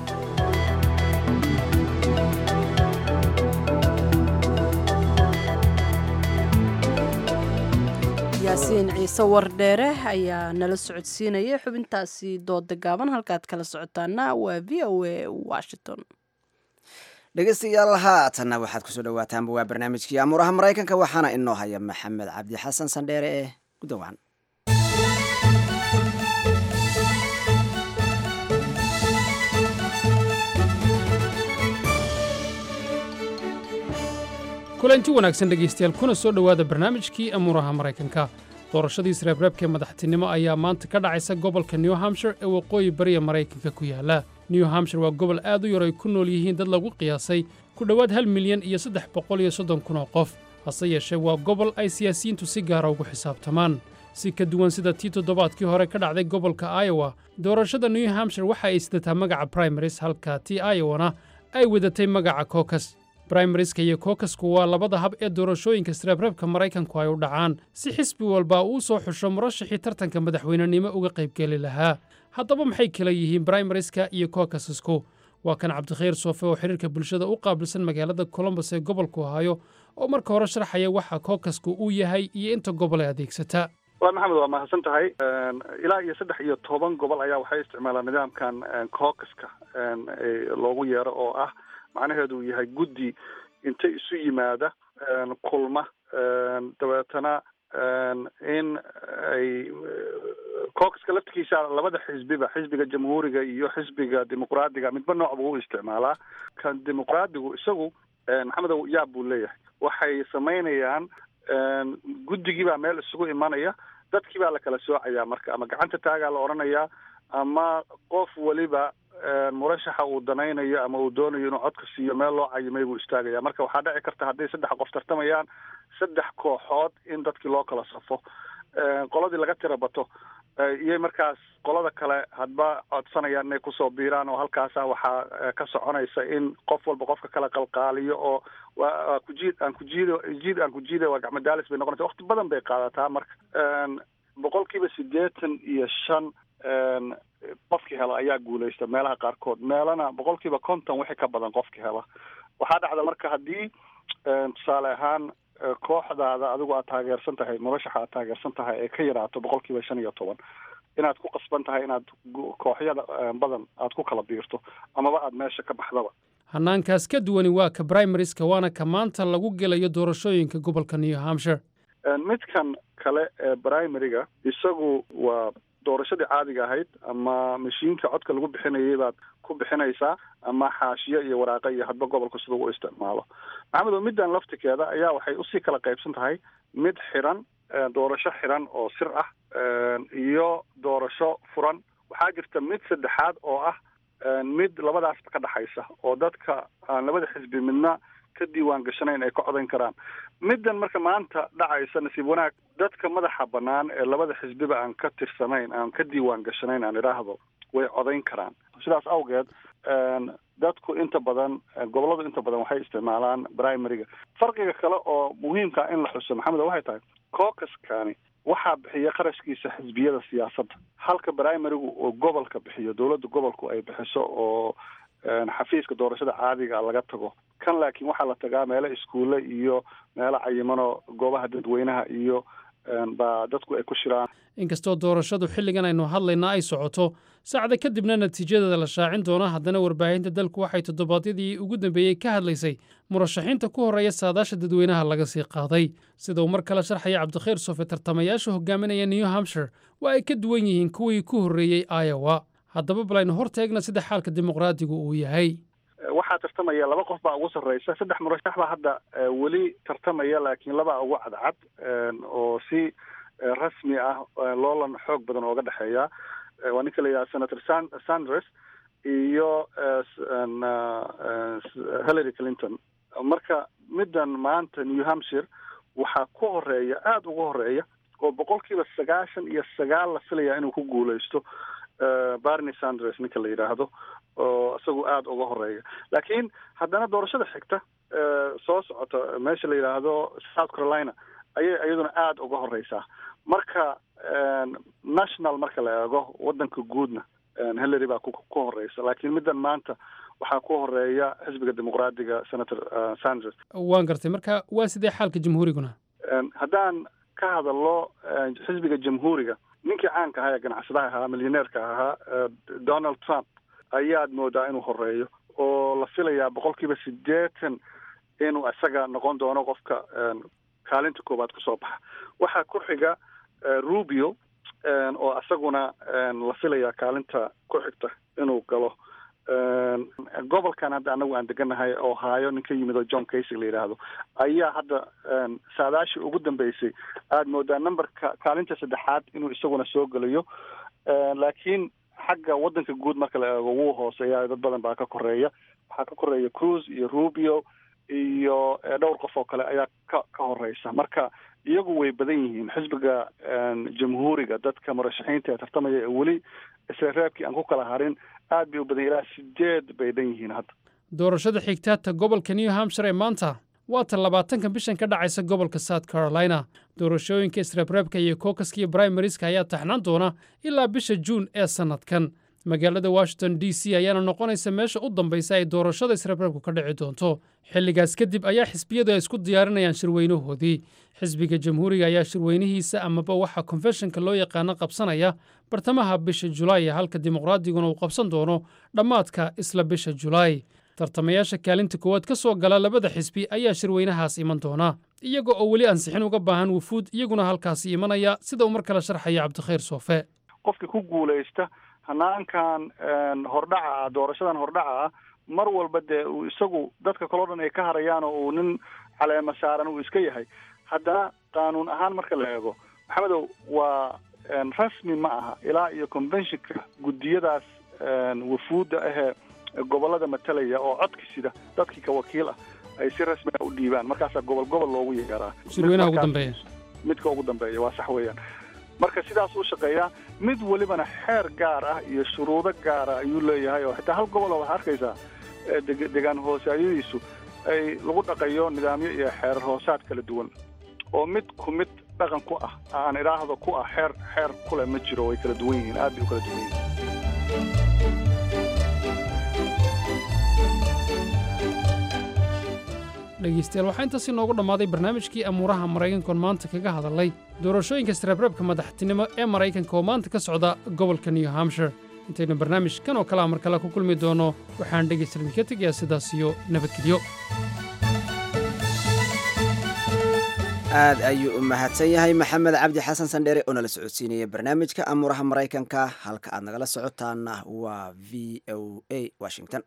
yaasiin ciise wardheere ayaa nala socodsiinaya xubintaasi dooda gaaban halkaad kala socotaana waa v o a washington dhegeystayaal haatanna waxaad kusoo dhawaataanba waa barnaamijkii amuuraha maraykanka waxaana inoo haya maxamed cabdi xasan sandheere ee gudawacan kulanti wanaagsan dhegaystayaal kuna soo dhowaada barnaamijkii amuuraha maraykanka doorashadii isreebreebkee madaxtinimo ayaa maanta ka dhacaysa gobolka new hampshire ee waqooyi bariya maraykanka ku yaala new hampshire waa gobol aad u yar ay ku nool yihiin dad lagu qiyaasay ku dhowaad hal milyan iyo saddex boqol iyo soddon kun oo qof hase yeeshee waa gobol ay siyaasiyiintu si gaara ugu xisaabtamaan si ka duwan sida tii toddobaadkii hore ka dhacday gobolka iowa doorashada new hampshire waxa ay sidataa magaca primaris halka tii iowana ay wadatay magaca kokas brimarieska iyo kokasku waa labada hab ee doorashooyinka sreebreebka maraykanku ay u dhacaan si xisbi walba uu soo xusho murashaxii tartanka madaxweynenimo uga qaybgeli lahaa haddaba maxay kala yihiin brimarieska iyo kokasasku waa kan cabdikhayr soofe oo xiriirka bulshada u qaabilsan magaalada colombos ee gobolku hayo oo marka hore sharxaya waxa kookasku uu yahay iyo inta gobol ee adeegsata waa maxamed waa mahadsan tahay ilaa iyo saddex iyo toban gobol ayaa waxay isticmaalaan nidaamkan caucaska loogu yeero oo ah macnaheedu uu yahay guddi inta isu yimaada kulma dabeetana in ay caucaska laftigiisa labada xisbiba xisbiga jamhuuriga iyo xisbiga dimuqraadiga midba nooc buu u isticmaalaa kan dimuqraadigu isagu maxamedow yaab buu leeyahay waxay samaynayaan guddigii baa meel isugu imanaya dadkii baa la kala soocayaa marka ama gacanta taagaa la odhanayaa ama qof weliba murashaxa uu danaynayo ama uu doonayo inuu codka siiyo meel loo cayimay buu istaagaya marka waxaa dhici karta hadday saddex qof tartamayaan saddex kooxood in dadkii loo kala safo qoladii laga tira bato iyay markaas qolada kale hadba codsanayaan inay kusoo biiraan oo halkaasa waxaa ka soconaysa in qof walba qofka kala qalqaaliyo oo waa kujiid aan kujiido jiid aan kujiida waa gacmadaalis bay noqonaysa waqti badan bay qaadataa marka boqolkiiba siddeetan iyo shan qofkii hela ayaa guulaysta meelaha qaarkood meelana boqolkiiba konton wixii ka badan qofkii hela waxaa dhacda marka haddii tusaale ahaan kooxdaada adigu aad taageersan tahay murashaxa aad taageersan tahay ee ka yaraato boqolkiiba shan iyo toban inaad ku qasban tahay inaad kooxyada badan aad ku kala biirto amaba aad meesha ka baxdaba hannaankaas ka duwani waa ka brimarieska waana ka maanta lagu gelayo doorashooyinka gobolka new hampshire midkan kale ee primariga isagu waa doorashadii caadiga ahayd ama mashiinka codka lagu bixinayay baad ku bixinaysaa ama xaashiyo iyo waraaqa iyo hadba gobolka siduu u isticmaalo maxamedo middan laftikeeda ayaa waxay usii kala qaybsan tahay mid xiran doorasho xiran oo sir ah iyo doorasho furan waxaa jirta mid saddexaad oo ah mid labadaasba ka dhexaysa oo dadka aan labada xisbi midna ka diiwaan gashanayn ay ka codayn karaan middan marka maanta dhacaysa nasiib wanaag dadka madaxa bannaan ee labada xisbiba aan ka tirsanayn aan ka diiwaan gashanayn aan idhaahdo way codayn karaan sidaas awgeed dadku inta badan gobolladu inta badan waxay isticmaalaan primariga farqiga kale oo muhiimka in la xuso maxamed waxay tahay caucaskani waxaa bixiya qarashkiisa xisbiyada siyaasadda halka primarigu oo gobolka bixiyo dowladda gobolku ay bixiso oo xafiiska doorashada caadiga laga tago kan laakiin waxaa la tagaa meelo iskuulle iyo meelo cayimano goobaha dadweynaha iyo baa dadku ay ku shiraan inkastoo doorashadu xilligan aynu hadlaynaa ay socoto saacda kadibna natiijadeeda la shaacin doono haddana warbaahinta dalku waxay toddobaadyadii ugu dambeeyey ka hadlaysay murashaxiinta ku horreeya saadaasha dadweynaha laga sii qaaday sida uu mar kale sharxaya cabdikhayr sofe tartamayaasha hogaaminaya new hampshire waa ay ka duwan yihiin kuwii ku horreeyey iowa haddaba bal aynu hor teegna sida xaalka dimuqraadigu uu yahay waxaa tartamaya laba qof baa ugu sarreysa saddex murashax baa hadda weli tartamaya laakiin labaa ugu cadcad oo si rasmi ah loolan xoog badan ooga dhexeeya waa ninka la yidhaha senator san sanders iyo hillary clinton marka middan maanta new hampshire waxaa ku horeeya aada ugu horeeya oo boqolkiiba sagaashan iyo sagaal la filaya inuu ku guuleysto barney sanders ninka la yidhaahdo oo isagu aada uga horeeya laakiin haddana doorashada xigta soo socota meesha la yidhaahdo south carolina ayay iyaduna aada uga horeysaa marka national marka la eego wadanka guudna hillary baa ku horeysa laakiin middan maanta waxaa ku horeeya xisbiga dimuqraadiga senator sanders waan gartay marka waa sidee xaalka jamhuuriguna haddaan ka hadalno xisbiga jamhuuriga ninkii caanka ahaa ee ganacsadaha ahaa milyaneerka ahaa donald trump ayaad moodaa inuu horeeyo oo la filayaa boqolkiiba siddeetan inuu isaga noqon doono qofka kaalinta koowaad kusoo baxa waxaa ku xiga rubio oo isaguna la filayaa kaalinta ku xigta inuu galo gobolkan hadda anagu aan deganahay oo haayo nin ka yimid oo john casey la yidhaahdo ayaa hadda saadaashii ugu dambeysay aada moodaa numberka kaalinta saddexaad inuu isaguna soo gelayo laakiin xagga wadanka guud marka la eego wuu hooseeya dad badan baa ka koreeya waxaa ka koreeya cruise iyo rubio iyo dhowr qof oo kale ayaa ka ka horeysa marka iyagu way badan yihiin xisbiga jamhuuriga dadka murashaxiinta ee tartamaya ee weli isla reebkii aan ku kala harin aad bay u badan ilaa sideed bay dhan yihiin hadda doorashada xigtaata gobolka new hampshire ee maanta waa ta labaatanka bishan ka dhacaysa gobolka south carolina doorashooyinka isreebreebka iyo kokaska iyo brimarieska ayaa taxnaan doona ilaa bisha juun ee sannadkan magaalada washington d c ayaana noqonaysa meesha u dambaysa ay doorashada isreebreebku ka dhici doonto xilligaas kadib ayaa xisbiyadu ay isku diyaarinayaan shirweynahoodii xisbiga jamhuuriga ayaa shirweynihiisa amaba waxaa konfeshonka loo yaqaano qabsanaya bartamaha bisha julaay halka dimuqraadiguna uu qabsan doono dhammaadka isla bisha julaay tartamayaasha kaalinta koowaad ka soo gala labada xisbi ayaa shirweynahaas iman doona iyaga oo weli ansixin uga baahan wufuud iyaguna halkaasi imanaya sida uu mar kale sharxaya cabdikhayr soofe qofkii ku guulaysta hanaankan hordhaca ah doorashadan hordhaca ah mar walba dee uu isagu dadka kaleo dhan ay ka harayaan oo uu nin caleema saaran uu iska yahay haddana qaanuun ahaan marka la eego maxamedow waa rasmi ma aha ilaa iyo conventionka guddiyadaas wafuudda ahee gobollada matalaya oo codki sida dadkii ka wakiil ah ay si rasmiga u dhiibaan markaasaa gobol gobol loogu yeeraa shirweynaha ugu dambeeya midka ugu dambeeya waa sax weeyaan marka sidaas uu shaqeeyaa mid welibana xeer gaar ah iyo shuruudo gaara ayuu leeyahay oo xitaa hal gobol oo waxaa arkaysaa degaan hoosaadyadiisu ay lagu dhaqayo nidaamyo iyo xeerar hoosaad kala duwan oo mid ku mid dhaqan ku ah aan idhaahdo ku ah xeer xeer kule ma jiro way kala duwan yihiin aad bay u kala duwan yihiin dhegaystayaal waxaa intaasi noogu dhammaaday barnaamijkii amuuraha maraykankoon maanta kaga hadalay doorashooyinka isreebreebka madaxtinimo ee maraykanka oo maanta ka socda gobolka new hampshire intaynu barnaamijkan oo kalea mar kale ku kulmi doono waxaan dhegaystayaal idinka tegayaa sidaas iyo nabadgelyo aad ayuu u mahadsan yahay maxamed cabdi xasan sandheere oo nala socodsiinaya barnaamijka amuuraha maraykanka halka aad nagala socotaana waa v o a washington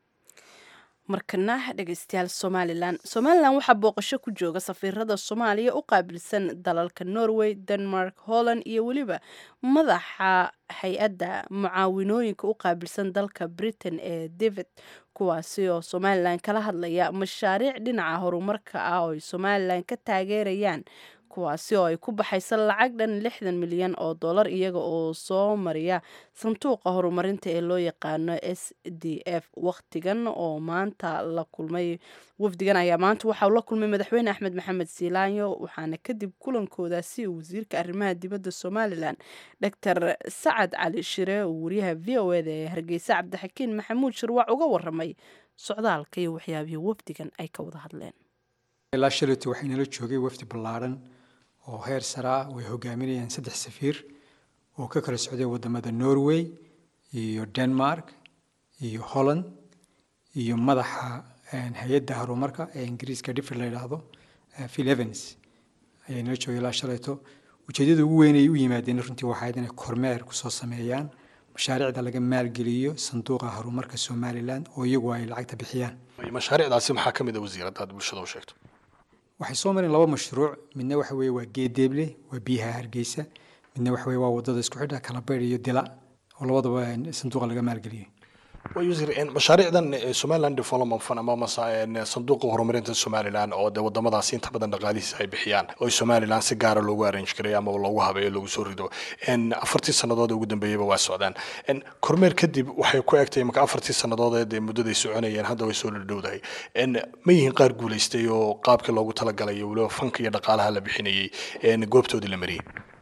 markana dhegeystayaal somalilan somalilan waxaa booqasho ku jooga safiirada soomaaliya u qaabilsan dalalka norway denmark holland iyo weliba madaxa hay-adda mucaawinooyinka u qaabilsan dalka britain ee david kuwaasi oo somalilan kala hadlaya mashaariic dhinaca horumarka ah oo ay somalilan ka taageerayaan kuwaasi oo ay ku baxaysa lacag dhan lixdan milyan oo dollar iyaga oo soo mariya sanduuqa horumarinta ee loo yaqaano s d f wakhtigan oo maanta la kulmay wafdigan ayaa maanta waxauu la kulmay madaxweyne axmed maxamed siilaanyo waxaana kadib kulankoodaasi wasiirka arrimaha dibadda somalilan doctor sacad cali shire oo wariyaha v o eda ee hargeysa cabdixakiin maxamuud shirwac uga waramay socdaalka iyo waxyaabihii wafdigan ay ka wada hadleen ilaa shalayto waxay nala joogay wafdi ballaaran oo heer sare ah way hogaaminayaan saddex safiir oo ka kala socday wadamada norway iyo denmark iyo holland iyo madaxa hay-adda horumarka ee ingiriiska differ la yidhaahdo phil evans ayay nala joogay ilaa shalayto ujeedada ugu weyn ay u yimaadeen runtii waxayd inay kormeer kusoo sameeyaan mashaariicda laga maalgeliyo sanduuqa horumarka somalilan oo iyagu ay lacagta bixiyaan mashaariicdaasi maxaa ka mid a wasiir haddaad bulshada u sheegto waxay soo mareen laba mashruuc midna waxa weeye waa geedeeble waa biyaha hargeysa midna waxa weeye waa wadada isku xidha kalabeydh iyo dila oo labadaba sanduuqa laga maalgeliyay mashaariicdan somaliland development fund ama sanduuqa horumarinta somaliland oo de wadamadaasi inta badan dhaqaalihiisa ay bixiyaan oo somaliland si gaara loogu arrange garay ama loogu habeeyo loogu soo rido afartii sannadood ugu dambeeyaba waa socdaan kormeer kadib waxay ku egtay marka afartii sannadood ee muddaday soconayeen hadda way soo dhadhowdahay ma yihiin qaar guulaystay oo qaabkii loogu talagalay weliba fanka iyo dhaqaalaha la bixinayay goobtoodii la mariyey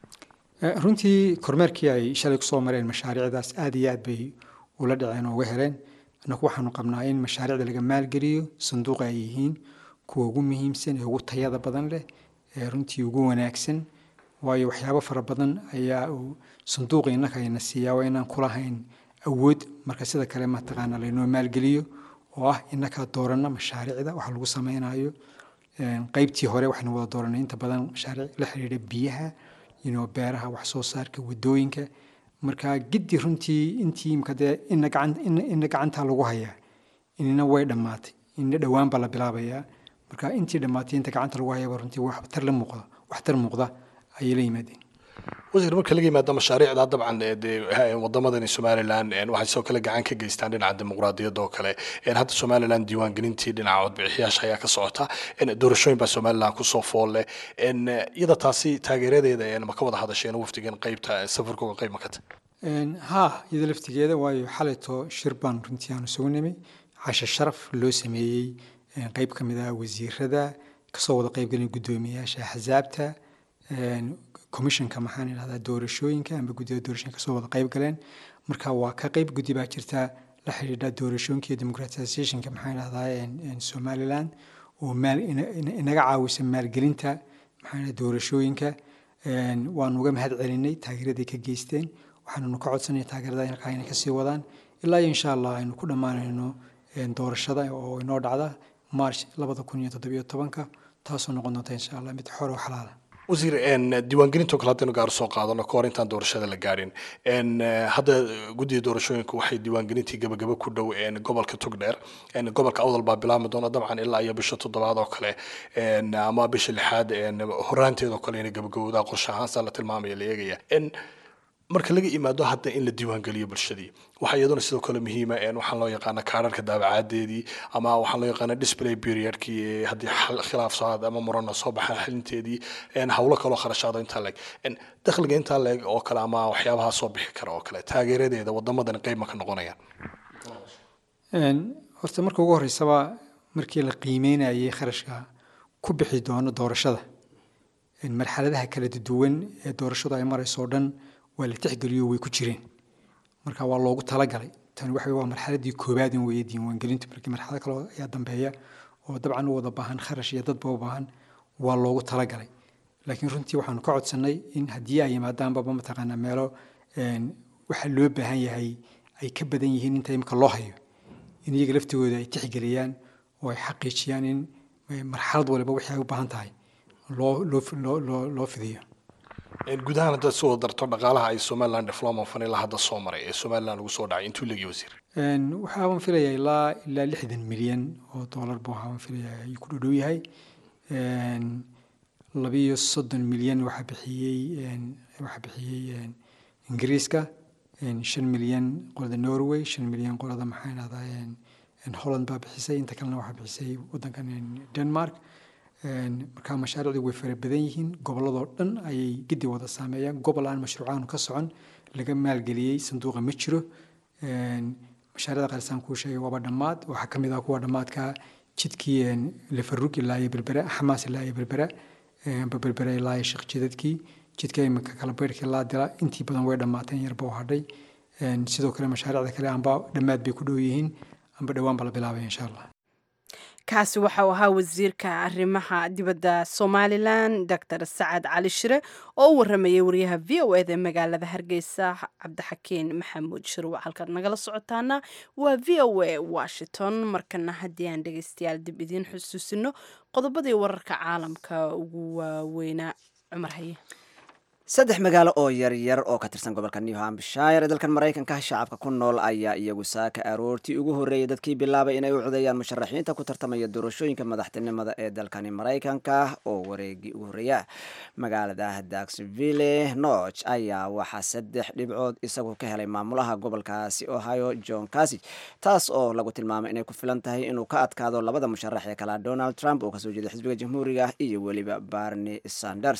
runtii kormeerkii ay shalay kusoo mareen mashaariicdaas aada iyo aad bay ula dhaceen oo uga heleen annagu waxaanu qabnaa in mashaariicda laga maalgeliyo sanduuqa ay yihiin kuwa ugu muhiimsan ee ugu tayada badan leh ee runtii ugu wanaagsan waayo waxyaabo fara badan ayaa uu sanduuqa innaka ayna siiyaa waa inaan kulahayn awood marka sida kale mataqaana laynoo maalgeliyo oo ah innakaa dooranna mashaariicda waxa lagu sameynayo qaybtii hore waxaynu wada dooranay inta badan mashaariic la xiriira biyaha inoo beeraha wax soo saarka wadooyinka marka giddi runtii intii imka dee ina gacan ina gacantaa lagu hayaa inina way dhammaatay ina dhowaan baa la bilaabayaa marka intii dhammaatay inta gacanta lagu hayaba runtii waxtar la muuqda waxtar muuqda ayay la yimaadeen wasiir marka laga yimaado mashaariicda dabcan dee wadamadani somaliland waxay sidoo kale gacan ka geystaan dhinaca dimuqraadiyadda oo kale hadda somaliland diiwaangelintii dhinaca codbixiyaasha ayaa ka socota doorashooyin baa somaliland kusoo fool leh iyada taasi taageeradeeda ma ka wada hadasheen wafdigan qaybta safarkooga qayb ma ka tahay ha iyada laftigeeda waayo xalayto shir baan runtii aanu isugu nimi cashe sharaf loo sameeyey qeyb ka mid ah wasiirada kasoo wada qeybgelin guddoomiyayaasha axsaabta commissionka maxaan idhahdaa doorashooyinka amba guddida doorashooyinka kasoo wada qeyb galeen marka waa ka qeyb guddi baa jirta la xidhiidha doorashooyinka iyo democratizationka maxaan idhahdaa somaliland oo maal inaga caawisa maalgelinta maxaan doorashooyinka waanu uga mahad celinay taageeraday ka geysteen waxaannu ka codsanaya taageerada halkaa inay kasii wadaan ilaa iyo insha allah aynu ku dhammaanayno doorashada oo inoo dhacda march labada kun iyo toddobiyo tobanka taasoo noqon doonta insha allah mid xor oo xalaala wasiir diiwaangelintoo kale haddaynu gaar soo qaadano kahor intaan doorashada la gaadhin hadda guddiga doorashooyinka waxay diiwaangelintii gabagaba ku dhow gobolka tugdheer gobolka awdal baa bilaabmi doona dabcan ilaa iyo bisha toddobaad oo kale ama bisha lixaad horaanteedoo kale inay gabagabowdaa qorshe ahaan saa la tilmaamaya la eegaya marka laga imaado hadda in la diiwaangeliyo bulshadii waxaa iyaduna sidoo kale muhiima waxaan loo yaqaana kaararka daabacaadeedii ama waxaan loo yaqaana display periodkii haddii khilaaf socod ama murana soo baxaan xalinteedii howlo kaloo kharashaado intaa leeg dakhliga intaa leeg oo kale ama waxyaabaha soo bixi kara oo kale taageeradeeda wadamadan qeyb ma ka noqonayaan horta marka ugu horeysaba markii la qiimeynayay kharashka ku bixi doono doorashada marxaladaha kala duwan ee doorashadu ay marayso oo dhan waa la tixgeliyo way ku jireen marka waa loogu talagalay tani waxa waa marxaladii koobaad in weeye diiwaangelintu markii marxalad kale ayaa dambeeya oo dabcan u wada baahan kharash iyo dadba u baahan waa loogu talagalay laakiin runtii waxaanu ka codsannay in haddii ay yimaadaanbaba mataqaanaa meelo waxa loo baahan yahay ay ka badan yihiin inta imika loo hayo in iyaga laftigooda ay tixgeliyaan oo ay xaqiijiyaan in marxalad waliba wixii ay u baahan tahay loo loo loo loo fidiyo guud ahaan haddaad soo darto dhaqaalaha ay somaliland development fund ilaa hadda soo maray ee somaliland lagu soo dhacay intuu leegi wasiir waxaaban filayaa ilaa ilaa lixdan milyan oo dollar buu waxaaban filayaa ayuu ku dhodhow yahay labiyo soddon milyan waxaa bixiyey waxaa bixiyey ingiriiska shan milyan qolada norway shan milyan qolada maxaa idhahdaa holland baa bixisay inta kalena waxaa bixisay waddankan denmark markaa mashaariicdu way fara badan yihiin gobolladoo dhan ayay gidi wada saameeyaan gobol aan mashruucaanu ka socon laga maalgeliyey sanduuqa ma jiro mashaariicda qaalisaan kuu sheegay waaba dhammaad waxaa ka mid ah kuwa dhammaadka jidkii lefarug ilaa iyo berbera xamaas ilaa iyo berbera amba berbera ilaa iyo sheekh jidadkii jidka imika kala beyrka ilaa dila intii badan way dhammaateen yarba u hadhay sidoo kale mashaariicda kale amba dhammaad bay ku dhow yihiin amba dhowaan ba la bilaabaya insha allah kaasi waxau ahaa wasiirka arrimaha dibadda somalilan doctor sacad cali shire oo u waramayay wariyaha v o eda magaalada hargeysa cabdixakiin maxamuud shirwa halkaad nagala socotaana waa v o a washington markana haddii aan dhegeystayaal dib idiin xusuusino qodobadii wararka caalamka ugu waaweynaa cumar haye saddex magaalo oo yaryar oo ka tirsan gobolka new hampshire ee dalkan maraykanka shacabka ku nool ayaa iyagu saaka aroortii ugu horreeyay dadkii bilaabay inay u codeeyaan musharaxiinta ku tartamaya doorashooyinka madaxtinimada ee dalkani maraykanka oo wareegii ugu horreeya magaalada daxville noch ayaa waxaa saddex dhibcood isagu ka helay maamulaha gobolkaasi ohio john casig taas oo lagu tilmaamay inay ku filan tahay inuu ka adkaado labada musharax ee kala donald trump oo kasoo jeeda xisbiga jamhuuriga iyo weliba barney sanders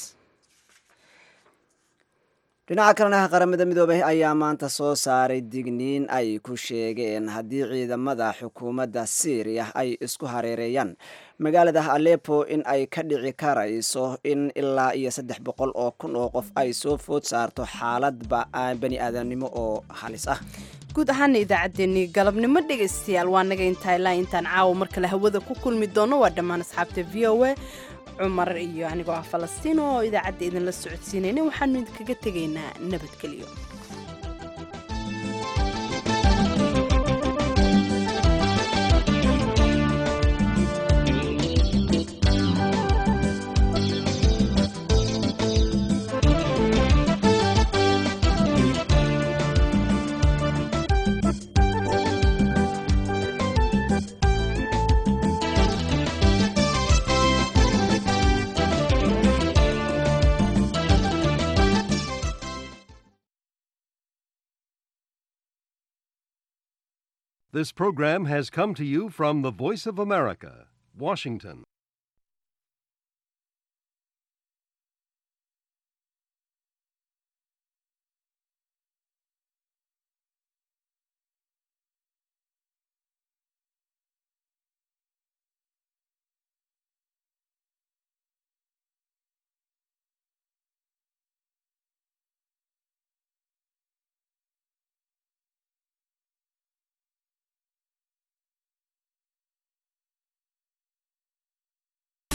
dhinaca kalena qaramada midoobay ayaa maanta soo saaray digniin ay ku sheegeen haddii ciidamada xukuumadda syriya ay isku hareereeyaan magaalada alepo in ay ka dhici karayso in ilaa iyo saddex boqol oo kun oo qof ay soo food saarto xaalad bani aadamnimo oo halis ah guud ahaana idaacaddeenii galabnimo dhegaystayaal waa naga intaa ilaa intaan caawa mar kale hawada ku kulmi doono waa dhammaan asxaabta v o a cumar iyo anigoo ah falastiin oo idaacadda idinla socodsiinayna waxaanu idinkaga tegaynaa nabadgelyo This program has come to you from the Voice of America, Washington.